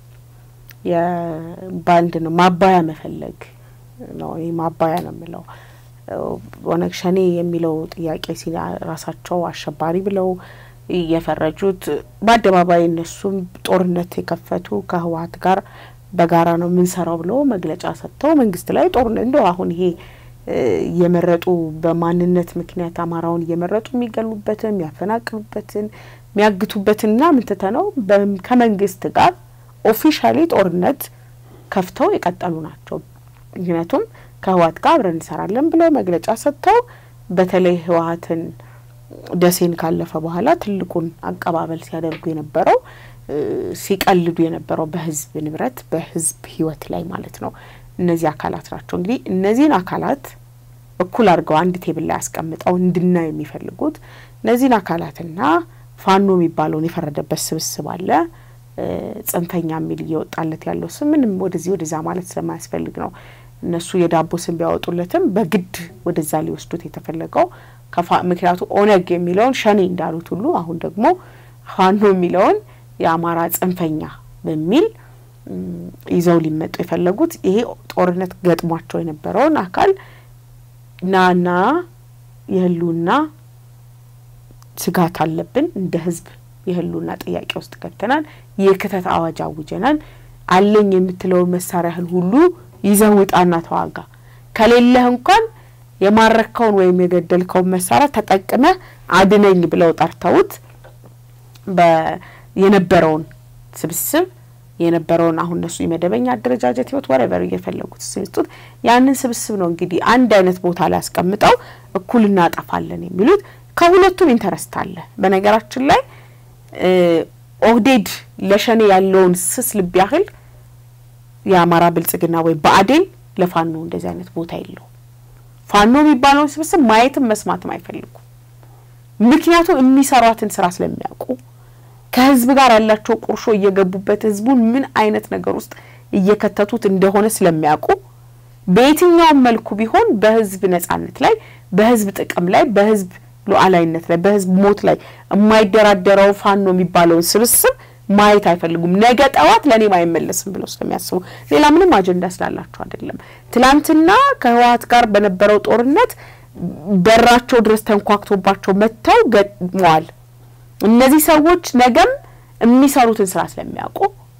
የባንድ ነው ማባያ መፈለግ ነው። ይህ ማባያ ነው የምለው ኦነግ ሸኔ የሚለው ጥያቄ ሲ ራሳቸው አሸባሪ ብለው የፈረጁት በአደባባይ እነሱም ጦርነት የከፈቱ ከህወሓት ጋር በጋራ ነው የምንሰራው ብለው መግለጫ ሰጥተው መንግስት ላይ ጦርነት እንደው አሁን ይሄ እየመረጡ በማንነት ምክንያት አማራውን እየመረጡ የሚገሉበትን የሚያፈናቅሉበትን የሚያግቱበትንና ምንትተ ነው ከመንግስት ጋር ኦፊሻሊ ጦርነት ከፍተው የቀጠሉ ናቸው። ምክንያቱም ከህወሓት ጋር አብረን እንሰራለን ብለው መግለጫ ሰጥተው በተለይ ህወሓትን ደሴን ካለፈ በኋላ ትልቁን አቀባበል ሲያደርጉ የነበረው ሲቀልዱ የነበረው በህዝብ ንብረት በህዝብ ህይወት ላይ ማለት ነው። እነዚህ አካላት ናቸው እንግዲህ እነዚህን አካላት እኩል አድርገው አንድ ቴብል ላይ አስቀምጠው እንድናይ የሚፈልጉት እነዚህን አካላትና ፋኖ የሚባለውን የፈረደበት ስብስብ አለ። ጽንፈኛ የሚል እየወጣለት ያለው ስም ምንም ወደዚህ ወደዛ ማለት ስለማያስፈልግ ነው። እነሱ የዳቦ ስም ቢያወጡለትም በግድ ወደዛ ሊወስዱት የተፈለገው ምክንያቱም ኦነግ የሚለውን ሸኔ እንዳሉት ሁሉ አሁን ደግሞ ፋኖ የሚለውን የአማራ ጽንፈኛ በሚል ይዘው ሊመጡ የፈለጉት ይሄ ጦርነት ገጥሟቸው የነበረውን አካል ናና የህልውና ስጋት አለብን እንደ ህዝብ የህልውና ጥያቄ ውስጥ ገብተናል። የክተት አዋጅ አውጀናል። አለኝ የምትለውን መሳሪያህን ሁሉ ይዘህ ውጣና ተዋጋ። ከሌለህ እንኳን የማረከውን ወይም የገደልከውን መሳሪያ ተጠቅመህ አድነኝ ብለው ጠርተውት የነበረውን ስብስብ የነበረውን አሁን እነሱ የመደበኛ አደረጃጀት ህይወት ወረበር እየፈለጉት ስልጡት ያንን ስብስብ ነው እንግዲህ አንድ አይነት ቦታ ላይ አስቀምጠው እኩል እናጠፋለን የሚሉት ከሁለቱም ኢንተረስት አለ። በነገራችን ላይ ኦህዴድ ለሸኔ ያለውን ስስ ልብ ያህል የአማራ ብልጽግና ወይ ብአዴን ለፋኖ እንደዚህ አይነት ቦታ የለውም። ፋኖ የሚባለውን ስብስብ ማየትም መስማትም አይፈልጉም። ምክንያቱም የሚሰሯትን ስራ ስለሚያውቁ ከህዝብ ጋር ያላቸው ቁርሾ እየገቡበት ህዝቡን ምን አይነት ነገር ውስጥ እየከተቱት እንደሆነ ስለሚያውቁ በየትኛውም መልኩ ቢሆን በህዝብ ነጻነት ላይ፣ በህዝብ ጥቅም ላይ፣ በህዝብ ሉዓላዊነት ላይ፣ በህዝብ ሞት ላይ የማይደራደረው ፋኖ የሚባለውን ስብስብ ማየት አይፈልጉም። ነገ ጠዋት ለእኔም አይመለስም ብለው ስለሚያስቡ ሌላ ምንም አጀንዳ ስላላቸው አይደለም። ትላንትና ከህወሓት ጋር በነበረው ጦርነት በራቸው ድረስ ተንኳክቶባቸው መጥተው ገጥመዋል። እነዚህ ሰዎች ነገም የሚሰሩትን ስራ ስለሚያውቁ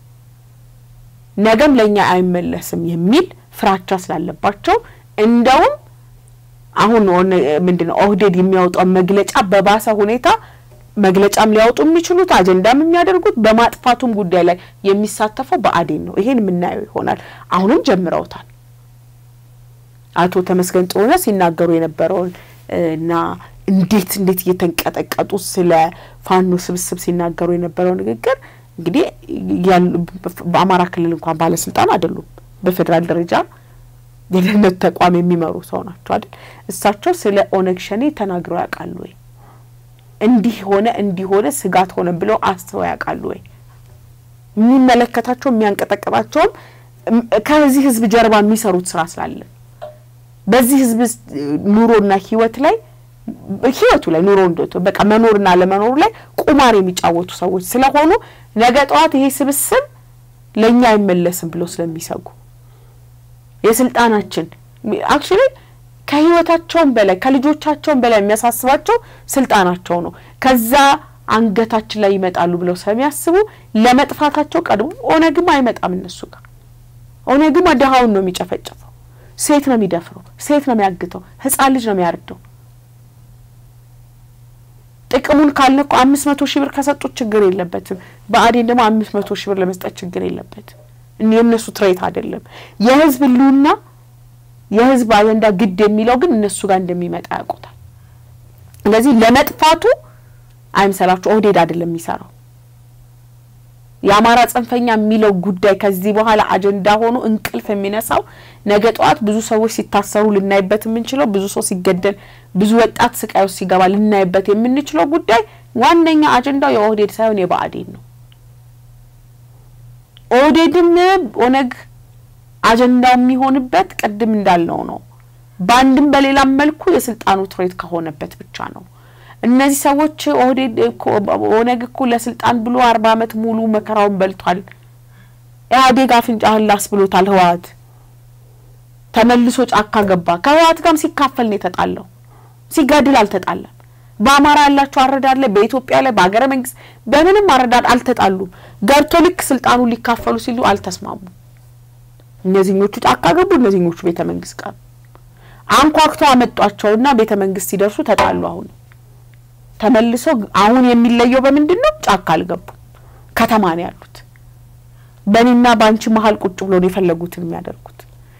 ነገም ለእኛ አይመለስም የሚል ፍራቻ ስላለባቸው እንደውም አሁን ምንድን ነው ኦህዴድ የሚያወጣው መግለጫ በባሰ ሁኔታ መግለጫም ሊያወጡ የሚችሉት አጀንዳም የሚያደርጉት በማጥፋቱም ጉዳይ ላይ የሚሳተፈው ብአዴን ነው። ይሄን የምናየው ይሆናል። አሁንም ጀምረውታል። አቶ ተመስገን ጥሩነህ ሲናገሩ የነበረውን እና እንዴት እንዴት እየተንቀጠቀጡ ስለ ፋኖ ስብስብ ሲናገሩ የነበረው ንግግር እንግዲህ በአማራ ክልል እንኳን ባለስልጣን አይደሉም። በፌዴራል ደረጃ የደህንነት ተቋም የሚመሩ ሰው ናቸው አይደል? እሳቸው ስለ ኦነግ ሸኔ ተናግረው ያውቃሉ ወይ? እንዲህ ሆነ እንዲህ ሆነ ስጋት ሆነ ብለው አስበው ያውቃሉ ወይ? የሚመለከታቸው የሚያንቀጠቅጣቸውም ከዚህ ህዝብ ጀርባ የሚሰሩት ስራ ስላለ በዚህ ህዝብ ኑሮና ህይወት ላይ ህይወቱ ላይ ኑሮ እንደ በቃ መኖርና ለመኖሩ ላይ ቁማር የሚጫወቱ ሰዎች ስለሆኑ ነገ ጠዋት ይሄ ስብስብ ለእኛ አይመለስም ብለው ስለሚሰጉ የስልጣናችን አክቹሊ ከህይወታቸውን በላይ ከልጆቻቸውን በላይ የሚያሳስባቸው ስልጣናቸው ነው። ከዛ አንገታችን ላይ ይመጣሉ ብለው ስለሚያስቡ ለመጥፋታቸው ቀድሞ ኦነግም አይመጣም እነሱ ጋር። ኦነግም ድሀውን ነው የሚጨፈጨፈው፣ ሴት ነው የሚደፍረው፣ ሴት ነው የሚያግተው፣ ህጻን ልጅ ነው የሚያርደው። ጥቅሙን ካልነ እኮ አምስት መቶ ሺህ ብር ከሰጡት ችግር የለበትም። ብአዴን ደግሞ አምስት መቶ ሺህ ብር ለመስጠት ችግር የለበትም። የእነሱ ትሬት አይደለም። የህዝብ ህልውና የህዝብ አጀንዳ ግድ የሚለው ግን እነሱ ጋር እንደሚመጣ ያውቁታል። ስለዚህ ለመጥፋቱ አይምሰላችሁ፣ ኦህዴድ አይደለም የሚሰራው። የአማራ ጽንፈኛ የሚለው ጉዳይ ከዚህ በኋላ አጀንዳ ሆኖ እንቅልፍ የሚነሳው ነገ ጠዋት ብዙ ሰዎች ሲታሰሩ ልናይበት የምንችለው ብዙ ሰው ሲገደል፣ ብዙ ወጣት ስቃይ ውስጥ ሲገባ ልናይበት የምንችለው ጉዳይ ዋነኛ አጀንዳው የኦህዴድ ሳይሆን የብአዴን ነው። ኦህዴድም ኦነግ አጀንዳው የሚሆንበት ቅድም እንዳልነው ነው። በአንድም በሌላም መልኩ የስልጣኑ ትሬት ከሆነበት ብቻ ነው። እነዚህ ሰዎች ኦህዴድ ኦነግ እኮ ለስልጣን ብሎ አርባ ዓመት ሙሉ መከራውን በልቷል። ኢህአዴግ አፍንጫህን ላስ ብሎታል። ህወሓት ተመልሶ ጫካ ገባ። ከህወሓት ጋርም ሲካፈል ነው የተጣለው፣ ሲጋድል አልተጣለም። በአማራ ያላቸው አረዳድ ላይ፣ በኢትዮጵያ ላይ፣ በሀገረ መንግስት በምንም አረዳድ አልተጣሉም። ገብቶ ልክ ስልጣኑን ሊካፈሉ ሲሉ አልተስማሙም። እነዚህኞቹ ጫካ ገቡ፣ እነዚህኞቹ ቤተ መንግስት ቀሩ። አንኳኩተው አመጧቸውና ቤተ መንግስት ሲደርሱ ተጣሉ። አሁን ተመልሶ አሁን የሚለየው በምንድን ነው? ጫካ አልገቡም፣ ከተማ ነው ያሉት። በእኔና በአንቺ መሀል ቁጭ ብሎ ነው የፈለጉትን የሚያደርጉት።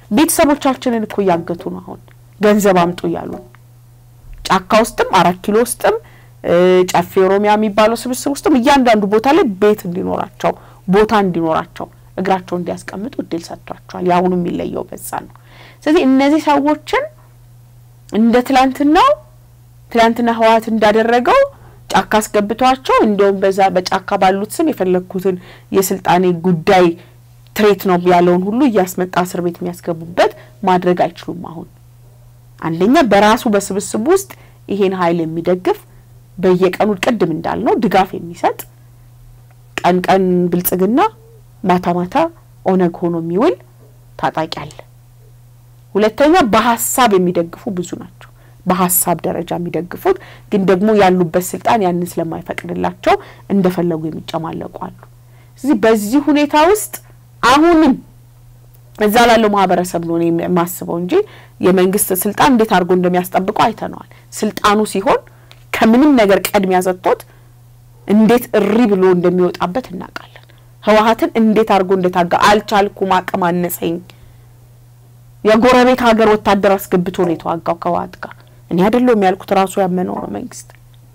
ቤተሰቦቻችንን እኮ እያገቱ ነው። አሁን ገንዘብ አምጡ እያሉ ጫካ ውስጥም አራት ኪሎ ውስጥም ጨፌ ኦሮሚያ የሚባለው ስብስብ ውስጥም እያንዳንዱ ቦታ ላይ ቤት እንዲኖራቸው ቦታ እንዲኖራቸው እግራቸው እንዲያስቀምጡ እድል ሰጥቷቸዋል። የአሁኑ የሚለየው በዛ ነው። ስለዚህ እነዚህ ሰዎችን እንደ ትላንትናው ትላንትና ህወሓት እንዳደረገው ጫካ አስገብቷቸው እንዲሁም በዛ በጫካ ባሉት ስም የፈለግኩትን የስልጣኔ ጉዳይ ትሬት ነው ያለውን ሁሉ እያስመጣ እስር ቤት የሚያስገቡበት ማድረግ አይችሉም። አሁን አንደኛ በራሱ በስብስቡ ውስጥ ይሄን ኃይል የሚደግፍ በየቀኑ ቅድም እንዳልነው ድጋፍ የሚሰጥ ቀን ቀን ብልጽግና ማታ ማታ ኦነግ ሆኖ የሚውል ታጣቂ አለ። ሁለተኛ በሀሳብ የሚደግፉ ብዙ ናቸው። በሀሳብ ደረጃ የሚደግፉት ግን ደግሞ ያሉበት ስልጣን ያንን ስለማይፈቅድላቸው እንደፈለጉ የሚጨማለቁ አሉ። ስለዚህ በዚህ ሁኔታ ውስጥ አሁንም እዛ ላለው ማህበረሰብ ነው እኔ የማስበው እንጂ የመንግስት ስልጣን እንዴት አድርጎ እንደሚያስጠብቀው አይተነዋል። ስልጣኑ ሲሆን ከምንም ነገር ቀድሚያ ሰጥቶት እንዴት እሪ ብሎ እንደሚወጣበት እናውቃለን። ህወሓትን እንዴት አድርጎ እንደታጋ አልቻልኩም፣ አቅም አነሰኝ። የጎረቤት ሀገር ወታደር አስገብቶ ነው የተዋጋው ከህወሓት ጋር። እኔ አይደለሁም ያልኩት ራሱ ያመነው ነው መንግስት።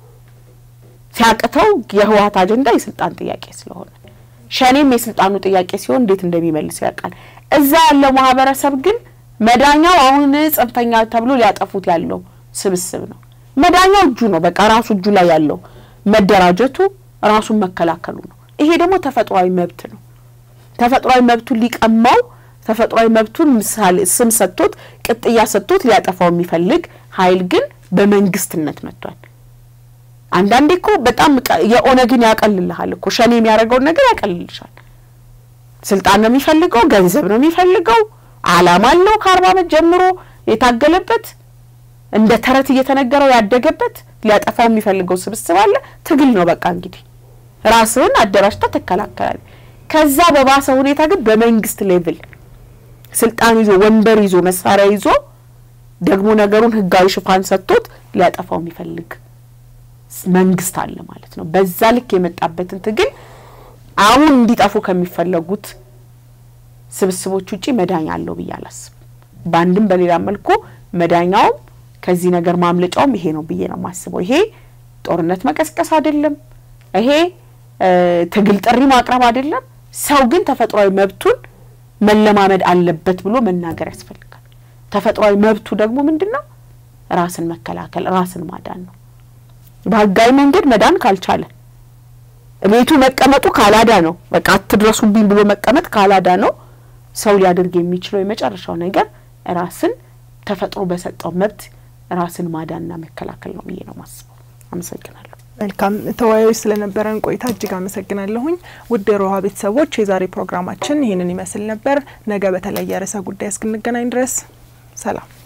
ሲያቅተው የህወሓት አጀንዳ የስልጣን ጥያቄ ስለሆነ ሸኔም የስልጣኑ ጥያቄ ሲሆን እንዴት እንደሚመልስ ያውቃል። እዛ ያለው ማህበረሰብ ግን መዳኛው አሁን ጽንፈኛ ተብሎ ሊያጠፉት ያለው ስብስብ ነው። መዳኛው እጁ ነው። በቃ ራሱ እጁ ላይ ያለው መደራጀቱ፣ ራሱን መከላከሉ ነው። ይሄ ደግሞ ተፈጥሯዊ መብት ነው። ተፈጥሯዊ መብቱን ሊቀማው ተፈጥሯዊ መብቱን ምሳሌ ስም ሰጥቶት ቅጥያ ሰጥቶት ሊያጠፋው የሚፈልግ ኃይል ግን በመንግስትነት መጥቷል። አንዳንዴ እኮ በጣም የኦነግን ያቀልልሃል እኮ ሸኔ የሚያደርገውን ነገር ያቀልልሻል። ስልጣን ነው የሚፈልገው፣ ገንዘብ ነው የሚፈልገው፣ አላማ አለው። ከአርባ ዓመት ጀምሮ የታገለበት እንደ ተረት እየተነገረው ያደገበት ሊያጠፋው የሚፈልገው ስብስብ አለ። ትግል ነው በቃ እንግዲህ ራስህን አደራጅታ ትከላከላል። ከዛ በባሰ ሁኔታ ግን በመንግስት ሌቭል ስልጣን ይዞ ወንበር ይዞ መሳሪያ ይዞ ደግሞ ነገሩን ህጋዊ ሽፋን ሰጥቶት ሊያጠፋው የሚፈልግ መንግስት አለ ማለት ነው። በዛ ልክ የመጣበትን ትግል አሁን እንዲጠፉ ከሚፈለጉት ስብስቦች ውጪ መዳኛ አለው ብዬ አላስብም። በአንድም በሌላ መልኩ መዳኛውም ከዚህ ነገር ማምለጫውም ይሄ ነው ብዬ ነው የማስበው። ይሄ ጦርነት መቀስቀስ አይደለም። ይሄ ትግል ጥሪ ማቅረብ አይደለም። ሰው ግን ተፈጥሯዊ መብቱን መለማመድ አለበት ብሎ መናገር ያስፈልጋል። ተፈጥሯዊ መብቱ ደግሞ ምንድን ነው? ራስን መከላከል፣ ራስን ማዳን ነው። በህጋዊ መንገድ መዳን ካልቻለ ቤቱ መቀመጡ ካላዳ ነው። በቃ አትድረሱብኝ ብሎ መቀመጥ ካላዳ ነው። ሰው ሊያደርግ የሚችለው የመጨረሻው ነገር ራስን ተፈጥሮ በሰጠው መብት ራስን ማዳንና መከላከል ነው ብዬ ነው ማስበው። አመሰግናለሁ። መልካም ተወያዮች ስለነበረን ቆይታ እጅግ አመሰግናለሁኝ። ውድ የሮሃ ቤተሰቦች የዛሬ ፕሮግራማችን ይህንን ይመስል ነበር። ነገ በተለየ ርዕሰ ጉዳይ እስክንገናኝ ድረስ ሰላም።